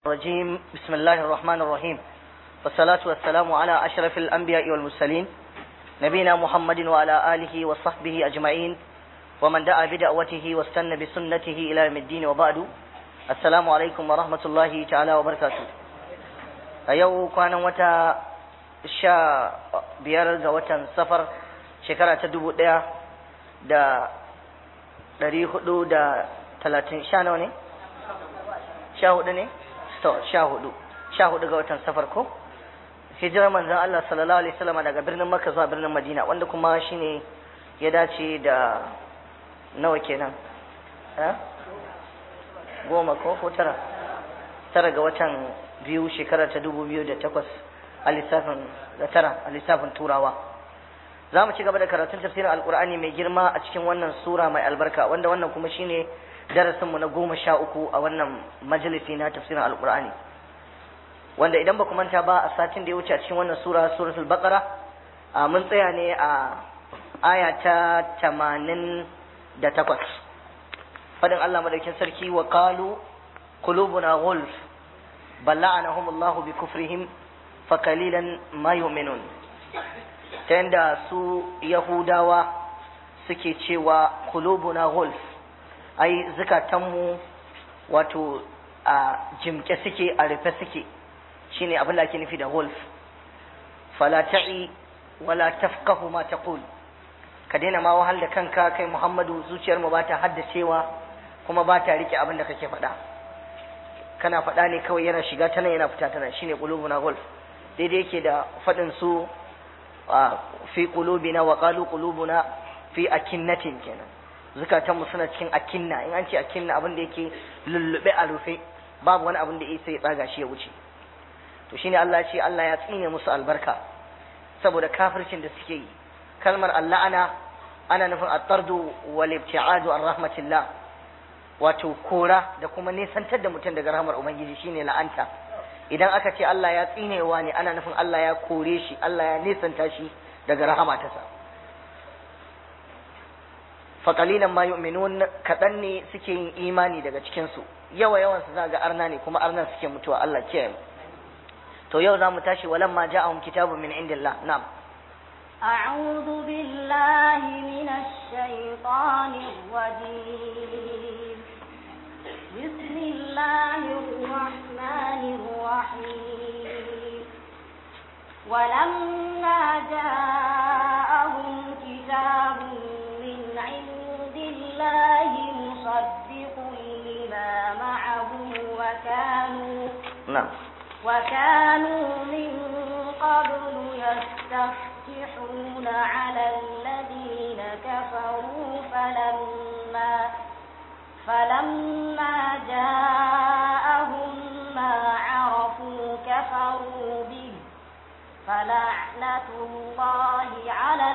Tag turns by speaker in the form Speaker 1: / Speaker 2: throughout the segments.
Speaker 1: الرجيم بسم الله الرحمن الرحيم والصلاة والسلام على أشرف الأنبياء والمرسلين نبينا محمد وعلى آله وصحبه أجمعين ومن دعا بدعوته واستنى بسنته إلى يوم الدين وبعد السلام عليكم ورحمة الله تعالى وبركاته أيو كان وتا شا بيار وتا سفر شكرا تدبو دا دا dari hudu da talatin sha nawa ne? sha hudu ne? to sha hudu sha hudu ga watan safar ko hijirar manzon Allah sallallahu alaihi wasallam daga birnin Makka zuwa birnin Madina wanda kuma shine ya dace da nawa kenan ha goma ko ko tara tara ga watan biyu shekara ta dubu biyu da takwas a lissafin da tara a lissafin turawa za mu ci gaba da karatun tafsirin alkur'ani mai girma a cikin wannan sura mai albarka wanda wannan kuma shine darasinmu na goma sha uku a wannan majalisi na tafsirin alkur'ani wanda idan ba ku manta ba a satin da ya wuce a cikin wannan sura suratul baqara mun tsaya ne a aya ta tamanin da takwas fadin Allah madaukin sarki wa qalu qulubuna ghulf bal la'anahum Allah bi kufrihim fa qalilan ma yu'minun ta yanda su yahudawa suke cewa qulubuna ghulf ai zukatanmu wato a jimke suke a rufe suke shine abin da ake nufi da wolf fala ta'i wala tafqahu ma taqul ka daina ma wahal da kanka kai Muhammadu zuciyar mu bata haddacewa kuma ba ta rike abin da kake faɗa kana faɗa ne kawai yana shiga ta nan yana fita ta nan shine qulubuna wolf daidai yake da faɗin su fi qulubina wa qalu qulubuna fi akinnatin kenan zukatanmu suna cikin akinna in an ce akinna abin da yake lullube a rufe babu wani abin da ya sai tsaga shi ya wuce to shine Allah ya ce Allah ya tsine musu albarka saboda kafircin da suke yi kalmar Allah ana ana nufin at-tardu wal ibti'adu an rahmatillah wato kora da kuma nesantar da mutum daga rahmar ubangiji shine la'anta idan aka ce Allah ya tsinewa ne ana nufin Allah ya kore shi Allah ya nesanta shi daga rahama ta sa faƙalilan ma yu'minun kaɗan ne suke yin imani daga cikinsu yawa yawan su za ga arna ne kuma arnan suke mutuwa Allah kiyaye mu to yau za mu tashi walan ma ja'ahum kitabun min indillah na'am
Speaker 2: أعوذ بالله من الشيطان الرجيم بسم الله الرحمن الرحيم ولما جاءهم كتاب من عند الله مصدق لما معهم وكانوا
Speaker 1: na'am
Speaker 2: وكانوا من قبل يستفتحون على الذين كفروا فلما فلما جاءهم ما عرفوا كفروا به فلعنة الله على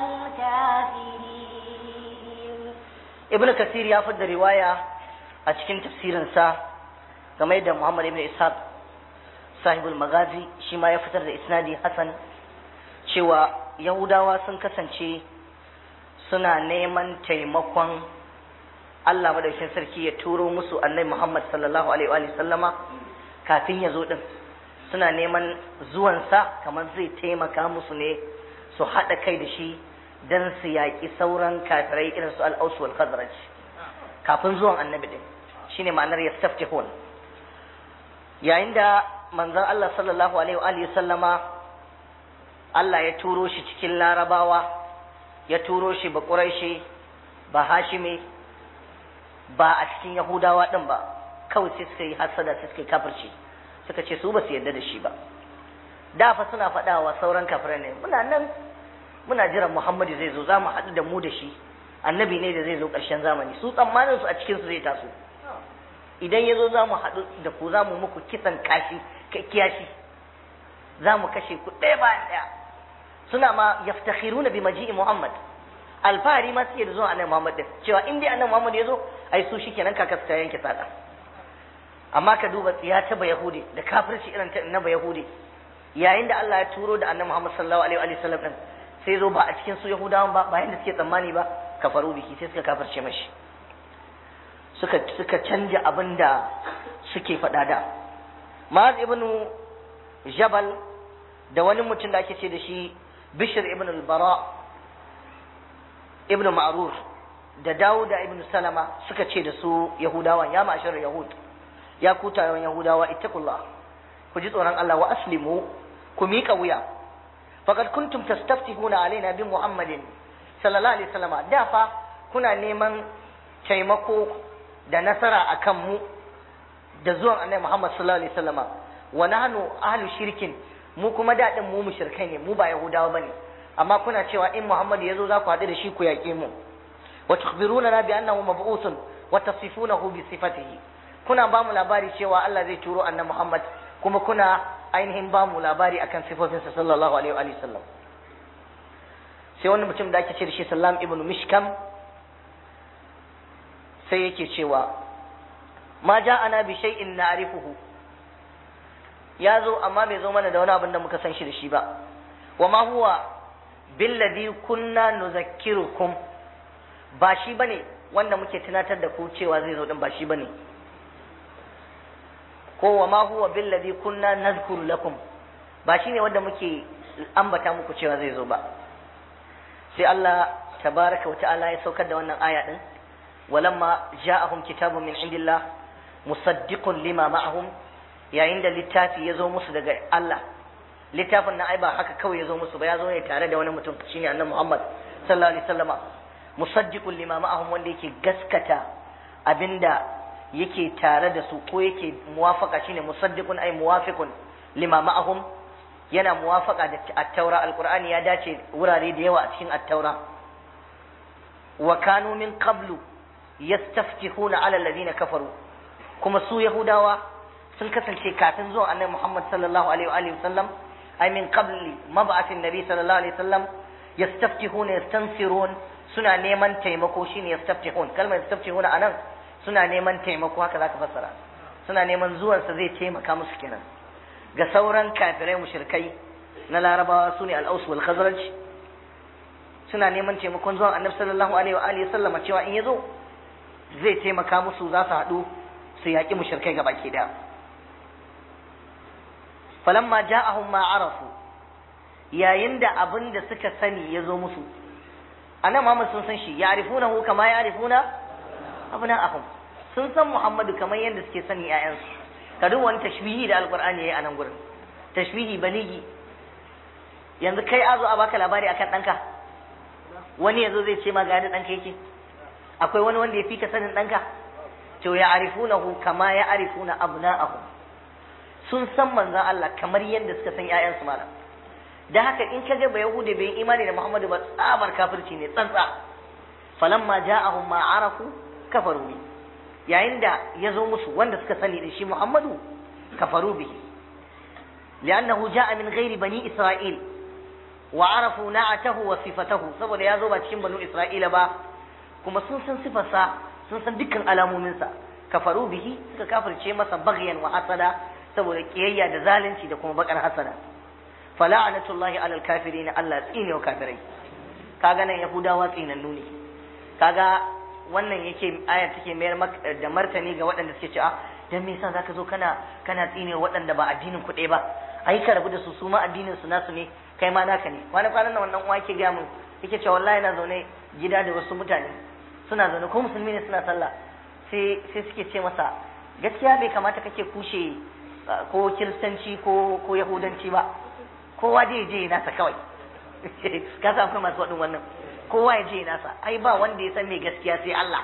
Speaker 2: الكافرين
Speaker 1: ibnu kasir ya fadda riwaya a cikin tafsirinsa game da muhammad ibn ishaq sahibul magazi shi ma ya fitar da isnadi hasan cewa yahudawa sun kasance suna neman taimakon Allah madaukakin sarki ya turo musu annabi Muhammad sallallahu alaihi wa sallama kafin ya zo din suna neman zuwansa kamar zai taimaka musu ne su haɗa kai da shi don su yaƙi sauran kafirai irin su al-aus wal khazraj kafin zuwan annabi din shine ma'anar yastaftihun yayin da manzon Allah sallallahu alaihi wa sallama Allah ya turo shi cikin larabawa ya turo shi ba quraishi ba hashimi ba a cikin yahudawa din ba kawai sai suka yi hasada sai suka yi kafirci suka ce su ba su yarda da shi ba da fa suna faɗa wa sauran kafirai ne muna nan muna jiran Muhammadu zai zo za mu haɗu da mu da shi annabi ne da zai zo ƙarshen zamani su tsammanin su a cikin su zai taso idan ya zo za mu haɗu da ku za mu muku kisan kashi kiyashi za mu kashe ku ɗaya bayan ɗaya suna ma yaftakhiruna bi maji'i Muhammad alfahari ma suke da zuwa annabi Muhammad din cewa in dai annabi Muhammad ya zo ai su shikenan kakas ta yanke sada amma ka duba tsiya ta ba yahudi da kafirci irin ta na ba yahudi yayin da Allah ya turo da annabi Muhammad sallallahu alaihi wa sallam din sai zo ba a cikin su yahudawan ba bayan da suke tsammani ba kafaru biki sai suka kafirce mashi suka suka canja abin da suke faɗa da Ma'az ibn Jabal da wani mutum da ake ce da shi Bishr ibn al-Bara ibn Ma'rur da Dawuda ibn Salama suka ce da su Yahudawan ya ma'ashar Yahud ya ku taron Yahudawa ittaqullah ku ji tsoron Allah wa aslimu ku miƙa wuya faqad kuntum tastaftihuna alaina bi Muhammadin sallallahu alaihi wasallama da fa kuna neman taimako da nasara akan mu da zuwan Annabi Muhammad sallallahu alaihi wasallama wa nahnu ahlu shirkin mu kuma daɗin mu mushrikai ne mu ba Yahudawa bane amma kuna cewa in Muhammad ya zo za ku haɗu da shi ku yaƙe mu wa tukhbiruna bi annahu mab'uthun wa tasifunahu bi sifatihi kuna ba mu labari cewa Allah zai turo annabi Muhammad kuma kuna ainihin ba mu labari akan sifofinsa sallallahu alaihi wa sallam sai wani mutum da ake ce da shi Sallam ibn Mishkam sai yake cewa ma ja'ana bi shay'in na'rifuhu ya zo amma bai zo mana da wani abin da muka san shi da shi ba wa ma huwa billadhi kunna nuzakkirukum ba shi bane wanda muke tunatar da ku cewa zai zo din ba shi bane ko wa ma huwa billadhi kunna nazkuru lakum ba shi ne wanda muke ambata muku cewa zai zo ba sai Allah tabaraka wa ta'ala ya saukar da wannan aya din walamma ja'ahum kitabun min indillah musaddiqun lima ma'ahum yayin da littafi ya zo musu daga Allah littafin na ai ba haka kawai ya zo musu ba ya zo ne tare da wani mutum shine annabi Muhammad sallallahu alaihi wasallama musaddiqun lima ma'ahum wanda yake gaskata abinda yake tare da su ko yake muwafaka shine musaddiqun ay muwafiqun lima ma'ahum yana muwafaka da at-taura alqur'ani ya dace wurare da yawa a cikin at-taura wa kanu min qablu yastaftihuna ala alladhina kafaru kuma su yahudawa sun kasance kafin zuwan annabi Muhammad sallallahu alaihi wa alihi wasallam ay min qabli mab'athin nabi sallallahu alaihi wasallam yastaftihuna yastansirun suna neman taimako shine yastaftihun kalmar yastaftihuna anan suna neman taimako haka zaka fassara suna neman zuwan sa zai taimaka musu kenan ga sauran kafirai mushrikai na larabawa sune al-aus wal khazraj suna neman taimakon zuwan annabi sallallahu alaihi wa alihi wasallam cewa in yazo zai taimaka musu za su haɗu su yaƙi mushrikai gaba ke da falamma ja'ahum ma arafu yayin da abin da suka sani ya zo musu annabi Muhammad sun san shi ya'rifunahu kama ya'rifuna abna'ahum sun san Muhammadu kamar yadda suke sani ƴaƴansu ka duk wani tashbihi da alqur'ani yayi a nan gurin tashbihi baligi yanzu kai azo a baka labari akan ɗanka wani yazo zai ce ma ga yadda ɗanka yake akwai wani wanda ya fi ka sanin ɗanka to ya arifunahu kama ya arifuna abna'ahum sun san manzon Allah kamar yadda suka san ƴaƴansu malam da haka in ka ga ba yahude bai imani da Muhammadu ba tsabar kafirci ne tsantsa falamma ja'ahum ma arafu kafaru bi yayin da ya zo musu wanda suka sani da shi Muhammadu kafaru bihi li'annahu ja'a min ghairi bani isra'il wa arafu na'atahu wa sifatahu saboda ya zo ba cikin banu isra'ila ba kuma sun san sifarsa sun san dukkan alamominsa kafaru bihi suka kafirce masa baghyan wa hasada saboda kiyayya da zalunci da kuma bakar hasada fala'anatullahi alal kafirin Allah tsine wa kafirai kaga nan yahudawa tsinannu ne kaga wannan yake aya take mayar da martani ga waɗanda suke cewa dan me yasa zaka zo kana kana tsine waɗanda ba addinin ku ɗaya ba ai ka rabu da su su ma addinin su nasu ne kai ma naka ne wani kwanan nan wannan uwa yake ga mun yake cewa wallahi na zaune gida da wasu mutane suna zaune ko musulmi ne suna sallah sai sai suke ce masa gaskiya bai kamata kake kushe ko kiristanci ko ko yahudanci ba kowa dai je nasa kawai ka san akwai masu waɗin wannan kowa ya je nasa ai ba wanda ya san me gaskiya sai Allah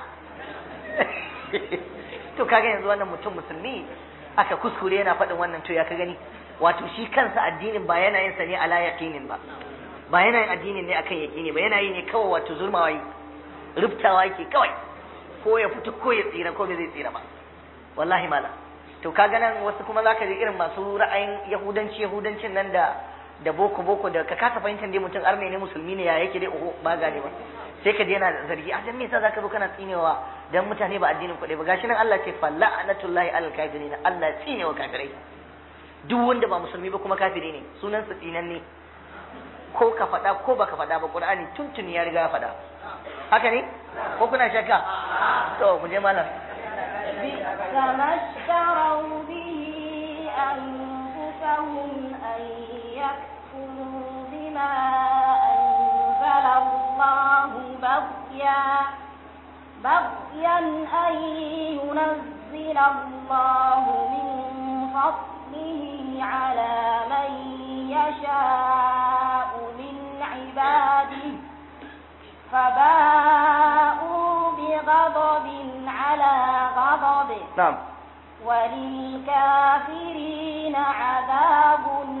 Speaker 1: to kaga yanzu wannan mutum musulmi aka kuskure yana faɗin wannan to ya ka gani wato shi kansa addinin ba yana yin sa ne ala yaqinin ba ba yana yin addinin ne akan yaqini ba yana yi ne kawai wato zulmawa yi rubtawa yake kawai ko ya fito ko ya tsira ko bai zai tsira ba wallahi mala to kaga nan wasu kuma zaka ji irin masu ra'ayin yahudanci yahudancin nan da da boko boko da ka kasa fahimtar dai mutum arne ne musulmi ne ya yake dai oho ba gane ba sai ka je yana zargi a dan me yasa zaka zo kana tsinewa dan mutane ba addinin kuɗi ba gashi nan Allah ce fa la'natullahi alal kafirin Allah tsinewa kafirai duk wanda ba musulmi ba kuma kafiri ne sunan sa tsinan ne ko ka faɗa ko baka faɗa ba Qur'ani tuntuni ya riga ya faɗa haka ne ko kuna shakka to mu je malam
Speaker 2: كما اشتروا به أنفسهم أن يكفروا بما أنزل الله بغيا بغيا أن ينزل الله من فضله على من يشاء من عباده فباءوا بغضب على غضب
Speaker 1: na'am
Speaker 2: وللكافرين عذاب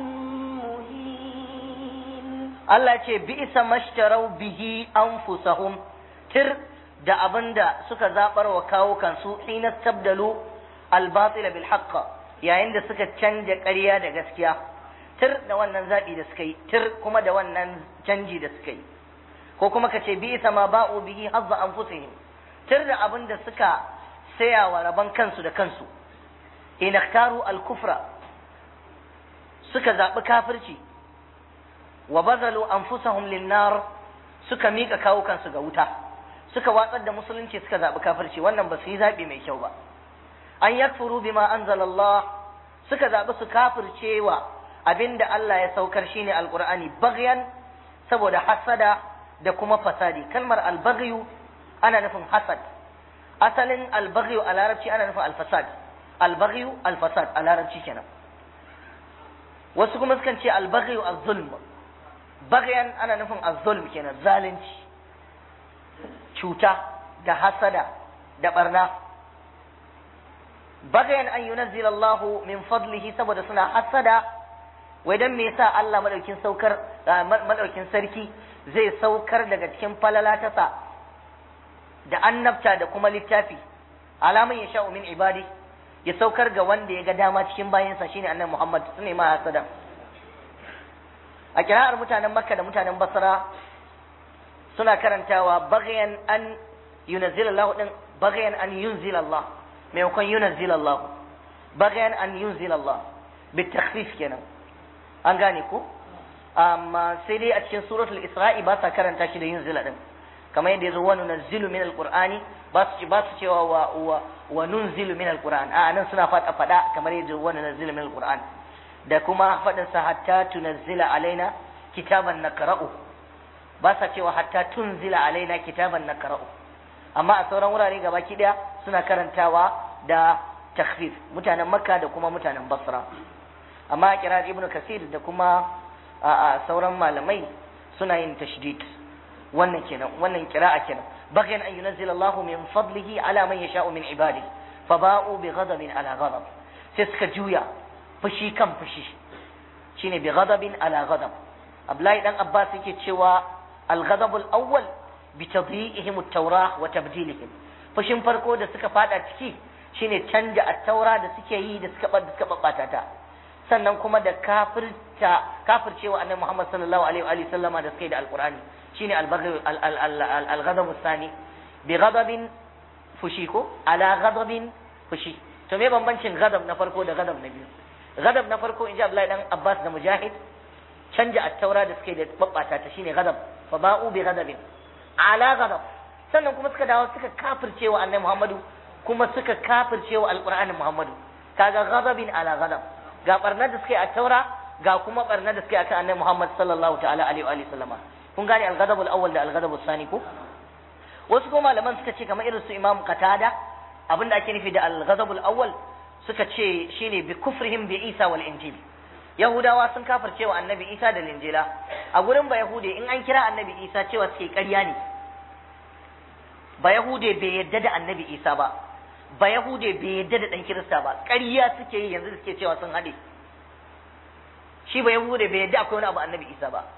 Speaker 2: مهين
Speaker 1: Allah ce bi'sa mashtarau bihi anfusahum tir da abinda suka zabar wa kawo kansu hina tabdalu al-batila bil haqq yayin da suka canja ƙarya da gaskiya tir da wannan zabi da suka yi tir kuma da wannan canji da suka yi ko kuma ka ce bi'sa ma ba'u bihi hazza anfusihim tir da abinda suka saya wa raban kansu da kansu in ikhtaru al-kufra suka zabi kafirci wa bazalu anfusahum linnar suka mika kawo kansu ga wuta suka watsar da musulunci suka zabi kafirci wannan ba su yi zabi mai kyau ba an yakfuru bima anzalallah suka zabi su kafircewa abinda Allah ya saukar shine alqur'ani baghyan saboda hasada da kuma fasadi kalmar albaghyu ana nufin hasad asalin albaghyu a larabci ana nufin alfasad albaghyu alfasad a larabci kenan wasu kuma sukan ce albaghyu az-zulm bagayan ana nufin az-zulm kenan zalunci cuta da hasada da barna bagayan an yunazzila Allah min fadlihi saboda suna hasada wai dan me yasa Allah madaukin saukar madaukin sarki zai saukar daga cikin falala ta sa da annabta da kuma littafi alaman ya sha'u min ibadi ya saukar ga wanda ya ga dama cikin bayansa shine annabi Muhammad sune ma hasada a kira'ar mutanen makka da mutanen basra suna karantawa bagayan an yunazzila Allah din bagayan an yunzila Allah maimakon yunazzila Allah bagayan an yunzila Allah bitakhfif kenan an gane ko amma sai dai a cikin suratul isra'i ba sa karanta shi da yunzila din kamar yadda yazo wa nunazzilu min alqur'ani ba su ba su cewa wa wa, wa nunzilu min alqur'an a nan suna fada fada kamar yadda wa nunazzilu min alqur'an da kuma faɗin sa hatta tunazzila alaina kitaban naqra'u ba sa cewa hatta tunzila alaina kitaban naqra'u amma a sauran wurare gabaki daya suna karantawa da takhfif mutanen makka da kuma mutanen basra amma a kirar ibnu kasir da kuma a sauran malamai suna yin tashdid wannan kenan wannan kira'a kenan bagyan an yunzila Allahu min fadlihi ala man yasha'u min ibadihi faba'u bi ghadabin ala ghadab sai suka juya fushi kan fushi shine bi ghadabin ala ghadab Abdullahi dan Abbas yake cewa al-ghadab al-awwal bi tadyi'ihim at-taurah wa tabdilihim fushin farko da suka fada ciki shine canja at-taura da suke yi da suka da suka babbata ta sannan kuma da kafirta kafircewa annabi Muhammad sallallahu alaihi wa sallama da suka yi da al-Qur'ani shine al-baghy al-ghadab al-thani bi ghadabin fushi ko ala ghadabin fushi to me bambancin ghadab na farko da ghadab na biyu ghadab na farko inji Abdullahi dan Abbas da Mujahid canja at-taura da suke da babbata ta shine ghadab fa ba'u bi ghadabin ala ghadab sannan kuma suka dawo suka kafircewa annabi Muhammadu kuma suka kafircewa alqur'anin Muhammadu kaga ghadabin ala ghadab ga barnar da suke a taura ga kuma barnar da suke akan annabi Muhammad sallallahu ta'ala alaihi wa sallama kun gane al-ghadab al-awwal da al-ghadab al-thani ko wasu kuma malaman suka ce kamar irin su Imam Qatada abinda ake nufi da al-ghadab al-awwal suka ce shine bi kufrihim bi Isa wal Injil Yahudawa sun kafircewa annabi Isa da Linjila a gurin ba Yahude in an kira annabi Isa cewa suke ƙarya ne ba Yahude bai yadda da annabi Isa ba ba Yahude bai yadda da ɗan Kirista ba ƙarya suke yi yanzu suke cewa sun haɗe shi ba Yahude bai yadda akwai wani abu annabi Isa ba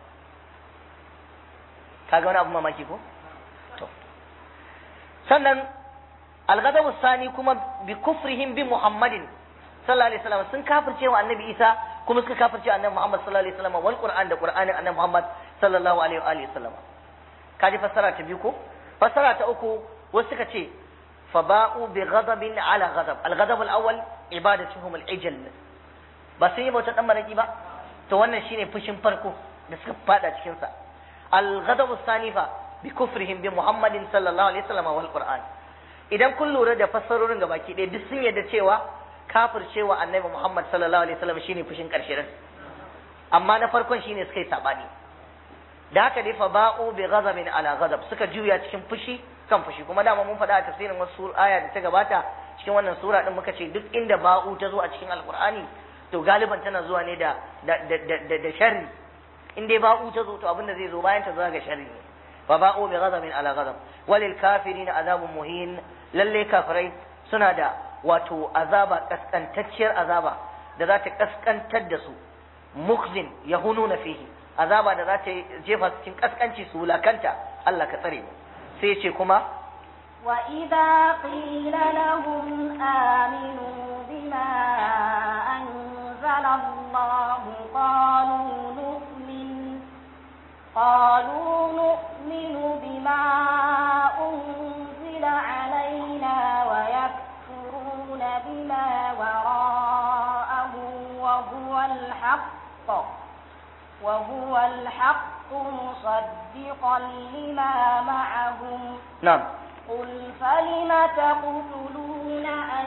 Speaker 1: kaga wani abu mamaki ko to sannan al-ghadabu sani kuma bi kufrihim bi Muhammadin sallallahu alaihi wasallam sun kafirce wa annabi Isa kuma suka kafirce annabi Muhammad sallallahu alaihi wasallam wal Qur'an da Qur'anin annabi Muhammad sallallahu alaihi wa alihi wasallam kaji fassara ta biyu ko fassara ta uku wasu suka ce فباءوا بغضب على غضب الغضب الاول عبادتهم العجل ba sun yi bautar dan maraki ba to wannan shine fushin farko da suka fada cikin sa al-ghadab sanifa bi kufrihim bi muhammadin sallallahu alaihi wasallam wal qur'an idan kun lura da fassarorin gabaki ɗaya duk sun yadda cewa kafircewa annabi Muhammad sallallahu alaihi wasallam shine fushin karshe din amma na farkon shine suka yi sabani da haka dai fa ba'u bi ghadabin ala ghadab suka juya cikin fushi kan fushi kuma dama mun faɗa a tafsirin wasu aya da ta gabata cikin wannan sura din muka ce duk inda ba'u ta zo a cikin alqur'ani to galiban tana zuwa ne da da da da sharri in dai ba'u ta zo to abin da zai zo bayan ta zo ga sharri ne fa ba'u bi ghadabin ala ghadab walil kafirin azabun muhin lalle kafirai suna da wato azaba kaskantacciyar azaba da za ta kaskantar da su mukhzin yahununa fihi azaba da za ta jefa su cikin kaskanci su wulakanta Allah ka tsare mu sai ce kuma
Speaker 2: وإذا قيل لهم آمنوا بما أنزل الله قالوا نؤمن قالوا نؤمن بما أنزل علينا ويكفرون بما وراءه وهو الحق وهو الحق مصدقا لما معهم
Speaker 1: na'am
Speaker 2: قل فلم تقتلون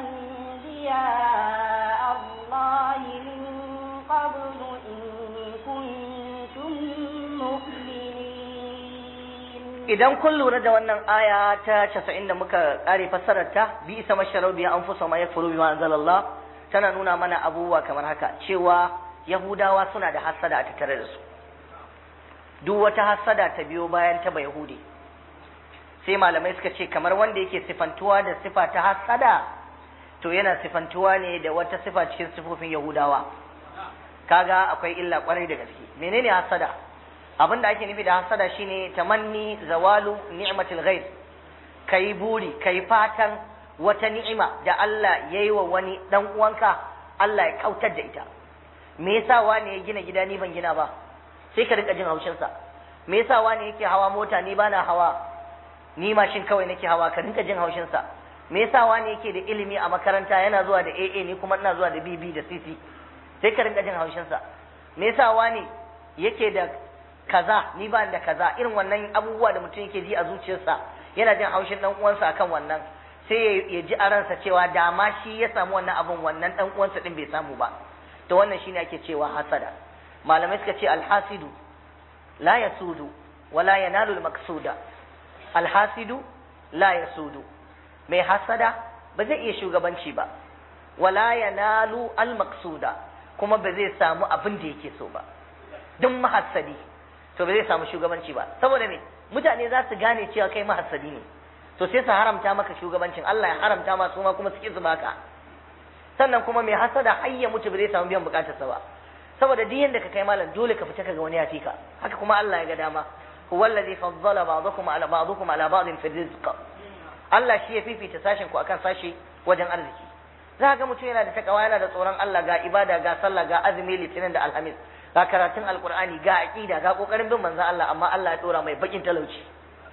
Speaker 2: أنبياء الله من قبل إن كنتم مؤمنين
Speaker 1: idan kun lura da wannan aya ta 90 da muka kare fassarar ta bi isa masharau bi anfusa ma yakfuru bima anzalallah tana nuna mana abubuwa kamar haka cewa yahudawa suna da hassada a tattare da su duk wata hassada ta biyo bayan ta ba yahudi sai malamai suka ce kamar wanda yake sifantuwa da sifa ta hassada to yana sifantuwa ne da wata sifa cikin sifofin yahudawa kaga akwai illa kwarai da gaske menene hassada abin da ake nufi da hasada shine tamanni zawalu ni'matil ghair kai buri kai fatan wata ni'ima da Allah yayi wa wani dan uwanka Allah ya kautar da ita me yasa wani ya gina gida ni ban gina ba sai ka rika jin haushin sa me yasa wani yake hawa mota ni bana hawa ni mashin kawai nake hawa ka rinka jin haushin sa me yasa wani yake da ilimi a makaranta yana zuwa da AA ni kuma ina zuwa da BB da CC sai ka rinka jin haushin sa me yasa wani yake da kaza ni ba da kaza irin wannan abubuwa da mutum yake ji a zuciyarsa yana jin haushin dan uwansa akan wannan sai ya ji a ransa cewa da ma shi ya samu wannan abun wannan dan uwansa din bai samu ba to wannan shine ake cewa hasada malamai suka ce alhasidu la yasudu wala yanalu almaqsuda alhasidu la yasudu mai hasada ba zai iya shugabanci ba wala yanalu almaqsuda kuma ba zai samu abin da yake so ba duk mahassadi to ba zai samu shugabanci ba saboda me mutane za su gane cewa kai mahassadi ne to sai su haramta maka shugabancin Allah ya haramta ma su ma kuma suke su baka sannan kuma mai hasada har ya mutu ba zai samu biyan bukatarsa ba saboda duk yanda ka kai malam dole ka fita kaga wani ya fika haka kuma Allah ya ga dama huwa allazi faddala ba'dakum ala ba'dikum ala ba'din fi rizq Allah shi ya fifita sashin ku akan sashi wajen arziki za ga mutum yana da takawa yana da tsoron Allah ga ibada ga sallah ga azumi litinin da alhamis ga karatun alkur'ani ga aqida ga kokarin bin manzon Allah amma Allah ya dora mai bakin talauci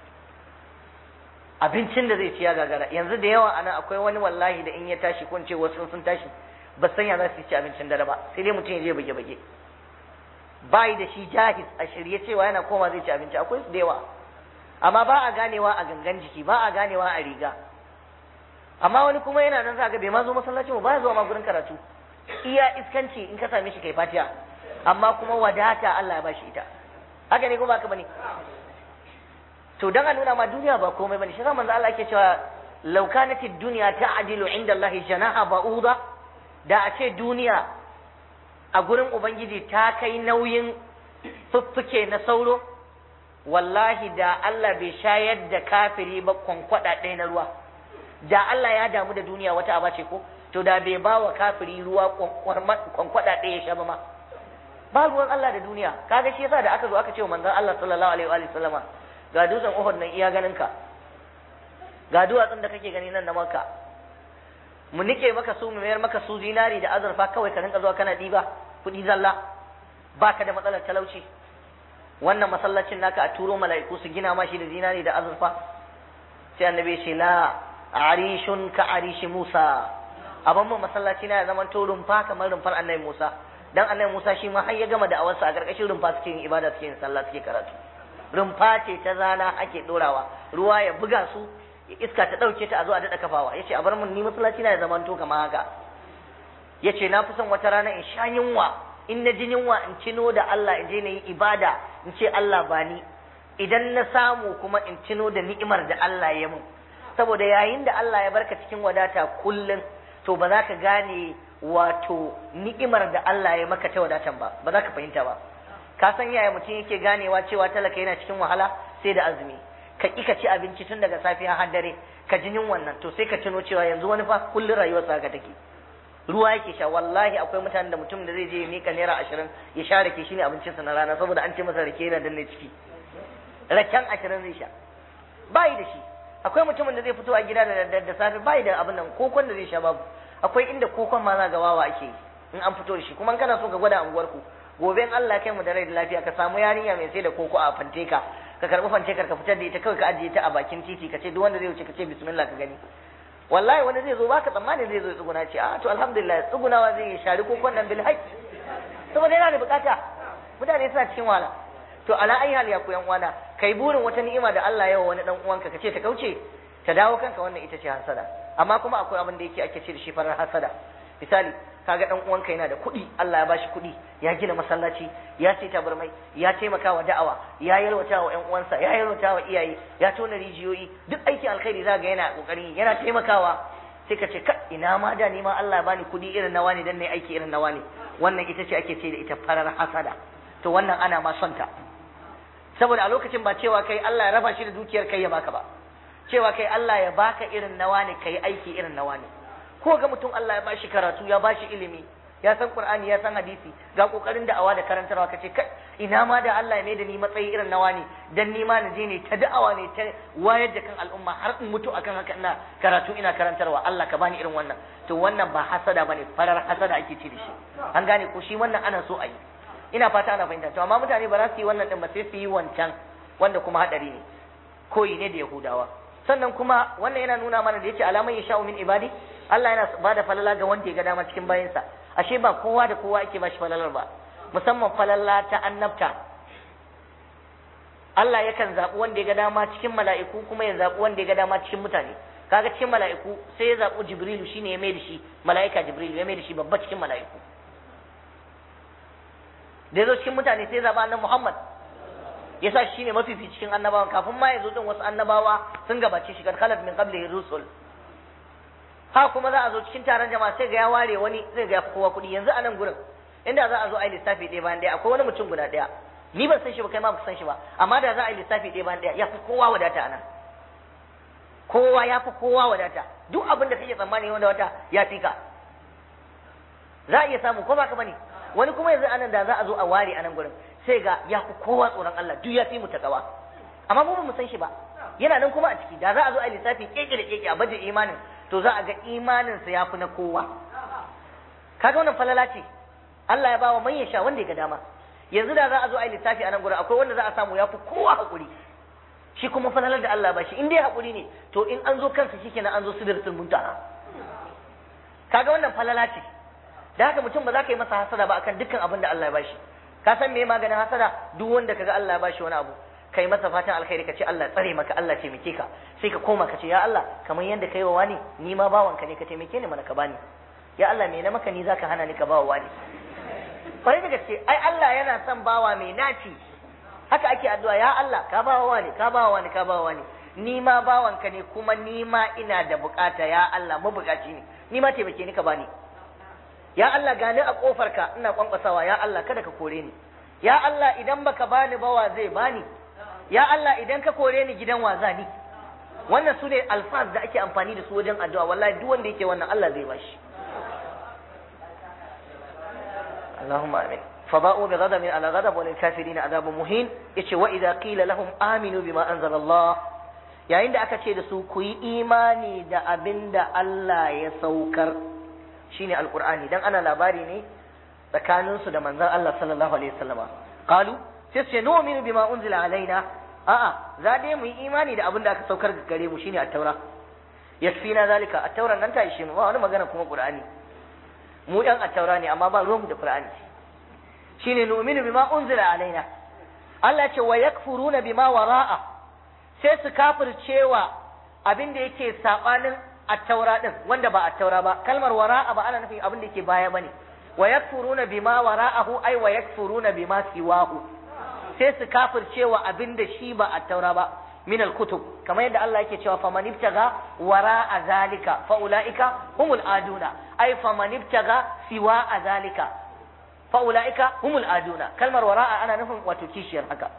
Speaker 1: abincin da zai ci ya gagara yanzu da yawa anan akwai wani wallahi da in ya tashi ko ce wasu sun tashi ba san ya za su ci abincin dare ba sai dai mutum ya je bage bage bai da shi jahis a shirye cewa yana koma zai ci abinci akwai su da yawa amma ba a ganewa a gangan jiki ba a ganewa a riga amma wani kuma yana nan za ga bai ma zo masallacin ba ya zuwa ma gurin karatu iya iskanci in ka same shi kai fatiha amma kuma wadata Allah ya bashi ita haka ne kuma haka bane to dan a nuna ma duniya ba komai bane shi manzo Allah yake cewa law kanat ad-dunya ta'dilu 'inda Allah janaha ba'uda da a ce duniya a gurin ubangiji ta kai nauyin fuffuke na sauro wallahi da Allah bai shayar da kafiri ba kwankwada ɗaya na ruwa da Allah ya damu da duniya wata aba ce ko to da bai ba wa kafiri ruwa kwankwada ɗaya ya sha ba ma ba ruwan Allah da duniya kaga shi yasa da aka zo aka ce wa manzon Allah sallallahu alaihi wa sallama ga dutsen Uhud nan iya ganin ka ga duwatsun da kake gani nan na Makka mu nike maka su mu mayar maka su zinari da azurfa kawai ka rinka zuwa kana diba kuɗi zalla baka da matsalar talauci wannan masallacin naka a turo mala'iku su gina ma shi da zinari da azurfa sai annabi ya ce la arishun ka arishi Musa abin mu masallaci na ya zama to rumfa kamar rumfar annabi Musa dan annabi Musa shi ma har ya gama da awarsa a karkashin rumfa suke yin ibada suke yin sallah suke karatu rumfa ce ta zana ake dorawa ruwa ya buga su iska ta dauke ta a zo a dada kafawa yace a bar mun ni masallaci na ya zama to kamar haka yace na fi son wata rana in sha yunwa in na ji yunwa in cino da Allah in je na yi ibada in ce Allah ba ni idan na samu kuma in cino da ni'imar da Allah ya mun saboda yayin da Allah ya barka cikin wadata kullum to ba za ka gane wato ni'imar da Allah ya maka ta wadatan ba ba za ka fahimta ba ka san yaya mutum yake ganewa cewa talaka yana cikin wahala sai da azumi ka ki ka ci abinci tun daga safiya har dare ka ji wannan to sai ka tuno cewa yanzu wani fa kullum rayuwarsa haka take ruwa yake sha wallahi akwai mutanen da mutum da zai je ya mika naira ashirin ya sha rake shine abincinsa na rana saboda an ce masa rake yana danne ciki raken ashirin zai sha bayi da shi akwai mutumin da zai fito a gida da da safe bayi da abin nan kokon da zai sha babu akwai inda kokon ma za ga wawa ake yi in an fito da shi kuma kana so ka gwada anguwar ku gobe in Allah kai mu da rai da lafiya ka samu yarinya mai sai da koko a fanteka ka karbi fantekar ka fitar da ita kawai ka ajiye ta a bakin titi ka ce duk wanda zai wuce ka ce bismillah ka gani wallahi wani zai zo baka tsammani zai zo tsuguna ce a to alhamdulillah tsugunawa zai yi shari kokon nan bil haqq saboda yana da bukata mutane suna cikin wahala to ala ayi hal ya ku yan uwana kai burin wata ni'ima da Allah ya wa wani dan uwanka kace ta kauce ta dawo kanka wannan ita ce hasada amma kuma akwai abin da yake ake ce da shi farar hasada misali kaga dan uwanka yana da kuɗi Allah ya bashi kuɗi ya gina masallaci ya ce tabarmai ya taimaka wa da'awa ya yalwata wa ƴan uwansa ya yalwata wa iyaye ya tona rijiyoyi duk aikin alkhairi zaka ga yana kokari yana taimakawa sai ka ce ka ina ma da ni ma Allah ya bani kuɗi irin nawa ne dan nayi aiki irin nawa ne wannan ita ce ake ce da ita farar hasada to wannan ana ma son ta saboda a lokacin ba cewa kai Allah ya raba shi da dukiyar kai ya baka ba cewa kai Allah ya baka irin nawa ne kai aiki irin nawa ne ko ga mutum Allah ya bashi karatu ya bashi ilimi ya san Qur'ani ya san hadisi ga kokarin da'awa da karantarwa kace kai ina ma da Allah ya mai da ni matsayi irin nawa ne dan ni ma na je ne ta da'awa ne ta wayar da kan al'umma har in mutu akan haka ina karatu ina karantarwa Allah ka bani irin wannan to wannan ba hasada bane farar hasada ake ce da shi an gane ko shi wannan ana so a yi ina fata ana fahimta to amma mutane ba za su yi wannan din ba sai su yi wancan wanda kuma hadari ne koyi ne da Yahudawa sannan kuma wannan yana nuna mana da yace alaman ya sha'u min ibadi Allah yana bada falala ga wanda ya ga dama cikin bayansa ashe ba kowa da kowa ake bashi falalar ba musamman falala ta annabta Allah yakan zaɓi wanda ya ga dama cikin mala'iku kuma ya zaɓi wanda ya ga dama cikin mutane kaga cikin mala'iku sai ya zaɓi Jibrilu shine ya mai da shi mala'ika Jibrilu ya mai da shi babba cikin mala'iku da ya zo cikin mutane sai ya zaɓi annabi Muhammad ya sa shi ne mafifi cikin annabawan kafin ma ya zo din wasu annabawa sun gabace shi kad khalat min qablihi rusul ha kuma za a zo cikin taron jama'a sai ga ya ware wani zai ga ya fi kowa kuɗi yanzu a nan gurin inda za a zo a yi lissafi ɗaya bayan ɗaya akwai wani mutum guda ɗaya ni ban san shi ba kai ma ba san shi ba amma da za a yi lissafi ɗaya bayan ɗaya ya fi kowa wadata a nan kowa ya fi kowa wadata duk abin da kake tsammani wanda wata ya fi ka za a iya samu ko ba ka bane wani kuma yanzu anan da za a zo a ware a nan gurin sai ga ya fi kowa tsoron Allah duk ya fi mu takawa amma mu ba mu san shi ba yana nan kuma a ciki da za a zo a yi lissafi keke da keke a baje imanin to za a ga imaninsa ya fi na kowa kaga wannan falala ce Allah ya ba wa man sha wanda ya ga dama yanzu da za a zo a yi lissafi a nan gurin akwai wanda za a samu ya fi kowa hakuri shi kuma falalar da Allah ba shi in dai hakuri ne to in an zo kansa shikenan an zo sidratul muntaha kaga wannan falala ce da haka mutum ba za ka yi masa hasada ba akan dukkan abin da Allah ya bashi ka san me maganin hasada duk wanda kaga Allah ya bashi wani abu kai masa fatan alkhairi ka ce Allah tsare maka Allah taimake ka sai ka koma ka ce ya Allah kamar yadda kai wa wani ni ma bawanka ne ka taimake ni mana ka bani ya Allah me na maka ni zaka hana ni ka bawa wani kwarai da gaske ai Allah yana son bawa mai naci haka ake addu'a ya Allah ka bawa wani ka bawa wani ka bawa wani ni ma bawanka ne kuma ni ma ina da bukata ya Allah mabukaci ne ni ma taimake ni ka bani ya Allah gani a kofarka ina kwankwasawa ya Allah kada ka kore ni ya Allah idan baka bani ba wa zai bani ya Allah idan ka kore ni gidan wa ni wannan su ne alfaz da ake amfani da su wajen addu'a wallahi duk wanda yake wannan Allah zai bashi Allahumma amin فباءوا بغضب على غضب وللكافرين عذاب مهين yace wa idza qila lahum aminu bima anzala Allah yayin da aka ce da su ku yi imani da abinda Allah ya saukar shine alqur'ani dan ana labari ne tsakanin su da manzon Allah sallallahu alaihi wasallama qalu sai su ce nu'minu bima unzila alaina a'a za dai mu yi imani da abinda aka saukar gare mu shine at-taura yakfina zalika at-taura nan ta ishe mu ba wani magana kuma qur'ani mu yan at-taura ne amma ba ruwanmu da qur'ani shine nu'minu bima unzila alaina Allah ce wa yakfuruna bima wara'a sai su kafircewa abin da yake sabanin at-taura din wanda ba at-taura ba kalmar wara'a ba ana nufin abin da yake baya bane wa yakfuruna bima wara'ahu ay wa yakfuruna bima siwahu sai su kafircewa abin da shi ba at-taura ba min al-kutub kamar yadda Allah yake cewa faman ibtaga wara'a zalika fa ulaika humul aduna ay faman ibtaga siwa zalika fa ulaika humul aduna kalmar wara'a ana nufin wato kishiyar haka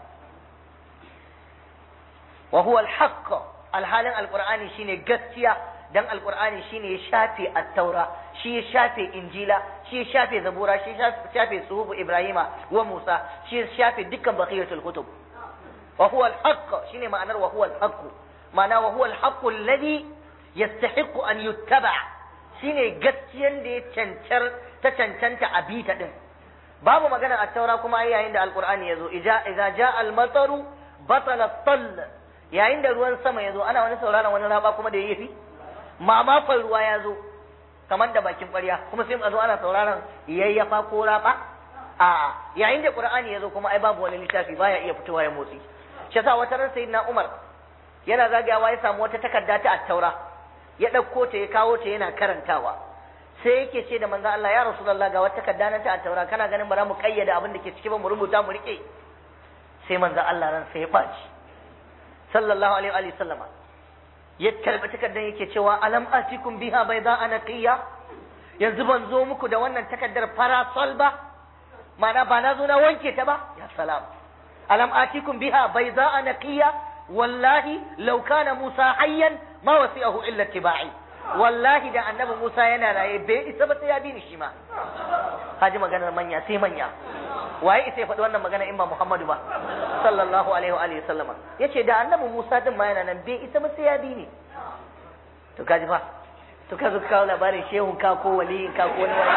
Speaker 1: wa huwa al-haqq alhalin alqur'ani shine gaskiya dan alqur'ani shine ya shafe at-taura shi ya shafe injila shi ya shafe zabura shi ya shafe suhufu ibrahima wa musa shi ya shafe dukkan baqiyatul kutub wa huwa al-haqq shine ma'anar wa huwa al-haqq ma'ana wa huwa al-haqq alladhi yastahiqqu an yuttaba shine gaskiyan da ya cancar ta cancanta a bita din babu magana at-taura kuma yayin da alqur'ani yazo idza idza jaa al-mataru batala at-tall yayin da ruwan sama ya zo ana wani sauraron wani raba kuma da ya fi mamakon ruwa ya zo kamar da bakin ƙwarya kuma sai a zo ana sauraron yayyafa ko raba a yayin da qur'ani ya zo kuma ai babu wani littafi baya iya fitowa ya motsi shi yasa wata ran sayyidina umar yana zagayawa ya samu wata takarda ta at-taura ya ɗauko ta ya kawo ta yana karantawa sai yake ce da manzon Allah ya rasulullah ga wata takarda na ta at-taura kana ganin bara mu kayyade abin da ke ciki ba mu rubuta mu rike sai manzon Allah ran sai ya faci sallallahu alaihi wa sallama ya karbi takardar yake cewa alam atikum biha bayda anaqiya yanzu ban zo muku da wannan takardar farasol ba ma'ana ba na zo na wanke ta ba ya salam alam atikum biha bayda anaqiya wallahi law kana musa hayyan ma wasi'ahu illa tibai wallahi da annabi musa yana raye bai isa ba sai ya bi ni shi ma haji maganar manya sai manya waye isa ya faɗi wannan magana in ba Muhammadu ba sallallahu alaihi wa alihi sallama yace da annabi Musa din ma yana nan bai isa ba sai ya bi ni to kaji fa to ka zo ka kawo labarin shehun ka ko waliyin ka ko wani wani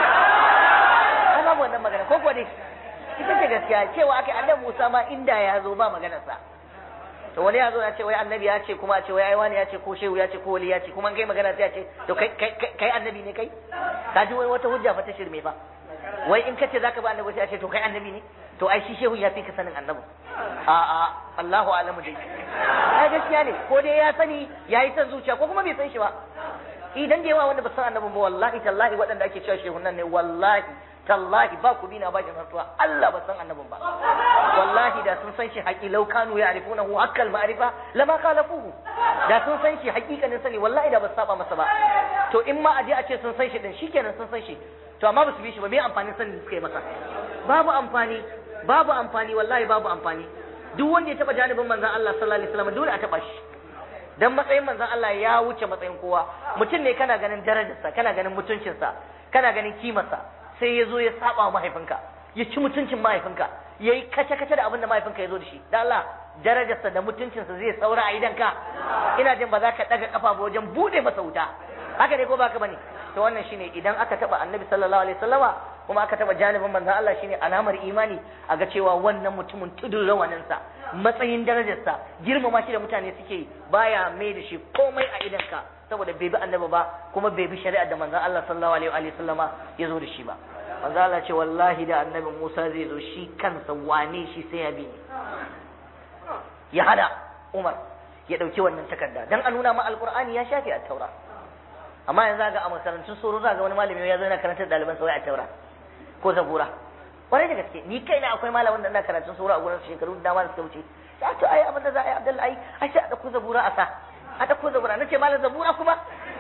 Speaker 1: ai babu wannan magana ko kuwa dai ita ce gaskiya cewa akai annabi Musa ma inda ya zo ba maganar sa to wani ya zo ya ce wai annabi ya ce kuma a ce wai ai wani ya ce ko shehu ya ce ko wali ya ce kuma kai magana sai ya ce to kai kai annabi ne kai ka ji wai wata hujja fa ta shirme fa wai in kace zaka ba annabi sai a ce to kai annabi ne to ai shi shehu ya fi ka sanin annabi a a Allahu alamu dai ai gaskiya ne ko dai ya sani yayi san zuciya ko kuma bai san shi ba idan da yawa wanda ba san annabi ba wallahi tallahi waɗanda ake cewa shehu nan ne wallahi tallahi ba ku bina bashin rantsuwa Allah ba san annabin ba wallahi da sun san shi haƙi lau kanu ya arifuna hu hakkal ma'arifa lama khalafuhu da sun san shi haƙiƙanin sani wallahi da ba su saba masa ba to in ma aje a ce sun san shi din shikenan sun san shi to amma ba su bi shi ba me amfanin sanin da suka yi masa babu amfani babu amfani wallahi babu amfani duk wanda ya taba janibin manzon Allah sallallahu alaihi wasallam dole a taba shi dan matsayin manzon Allah ya wuce matsayin kowa mutum ne kana ganin darajarsa kana ganin mutuncinsa kana ganin kimarsa sai ya zo ya saba mahaifinka ya ci mutuncin mahaifinka ya yi kace-kace da abin da mahaifinka ya zo da shi da Allah darajarsa da mutuncinsa zai saura a idanka ina jin ba za ka ɗaga ƙafa ba wajen buɗe masa wuta haka ne ko ba ka bane to wannan shine idan aka taba annabi sallallahu alaihi wasallama kuma aka taba janibin manzon Allah shine alamar imani a ga cewa wannan mutumin tudun rawaninsa matsayin darajarsa girmama shi da mutane suke yi baya mai da shi komai a idanka saboda bai bi annabi ba kuma bai bi shari'ar da manzon Allah sallallahu alaihi wasallama ya zo da shi ba manzon Allah ce wallahi da annabi Musa zai zo shi kansa wane shi sai ya bi ya hada Umar ya dauki wannan takarda dan a nuna ma alqur'ani ya shafi at-taura amma yanzu ga a makarantun soro za ga wani malami ya zo yana karantar ɗaliban sa wai a taura ko zabura kwarai da gaske ni kaina akwai malamin da ina karatun soro a gurin shekaru da dama da suka wuce ya to ai abin da za a yi abdullahi ai ai sai a dauko zabura a sa a dauko zabura nace malam zabura kuma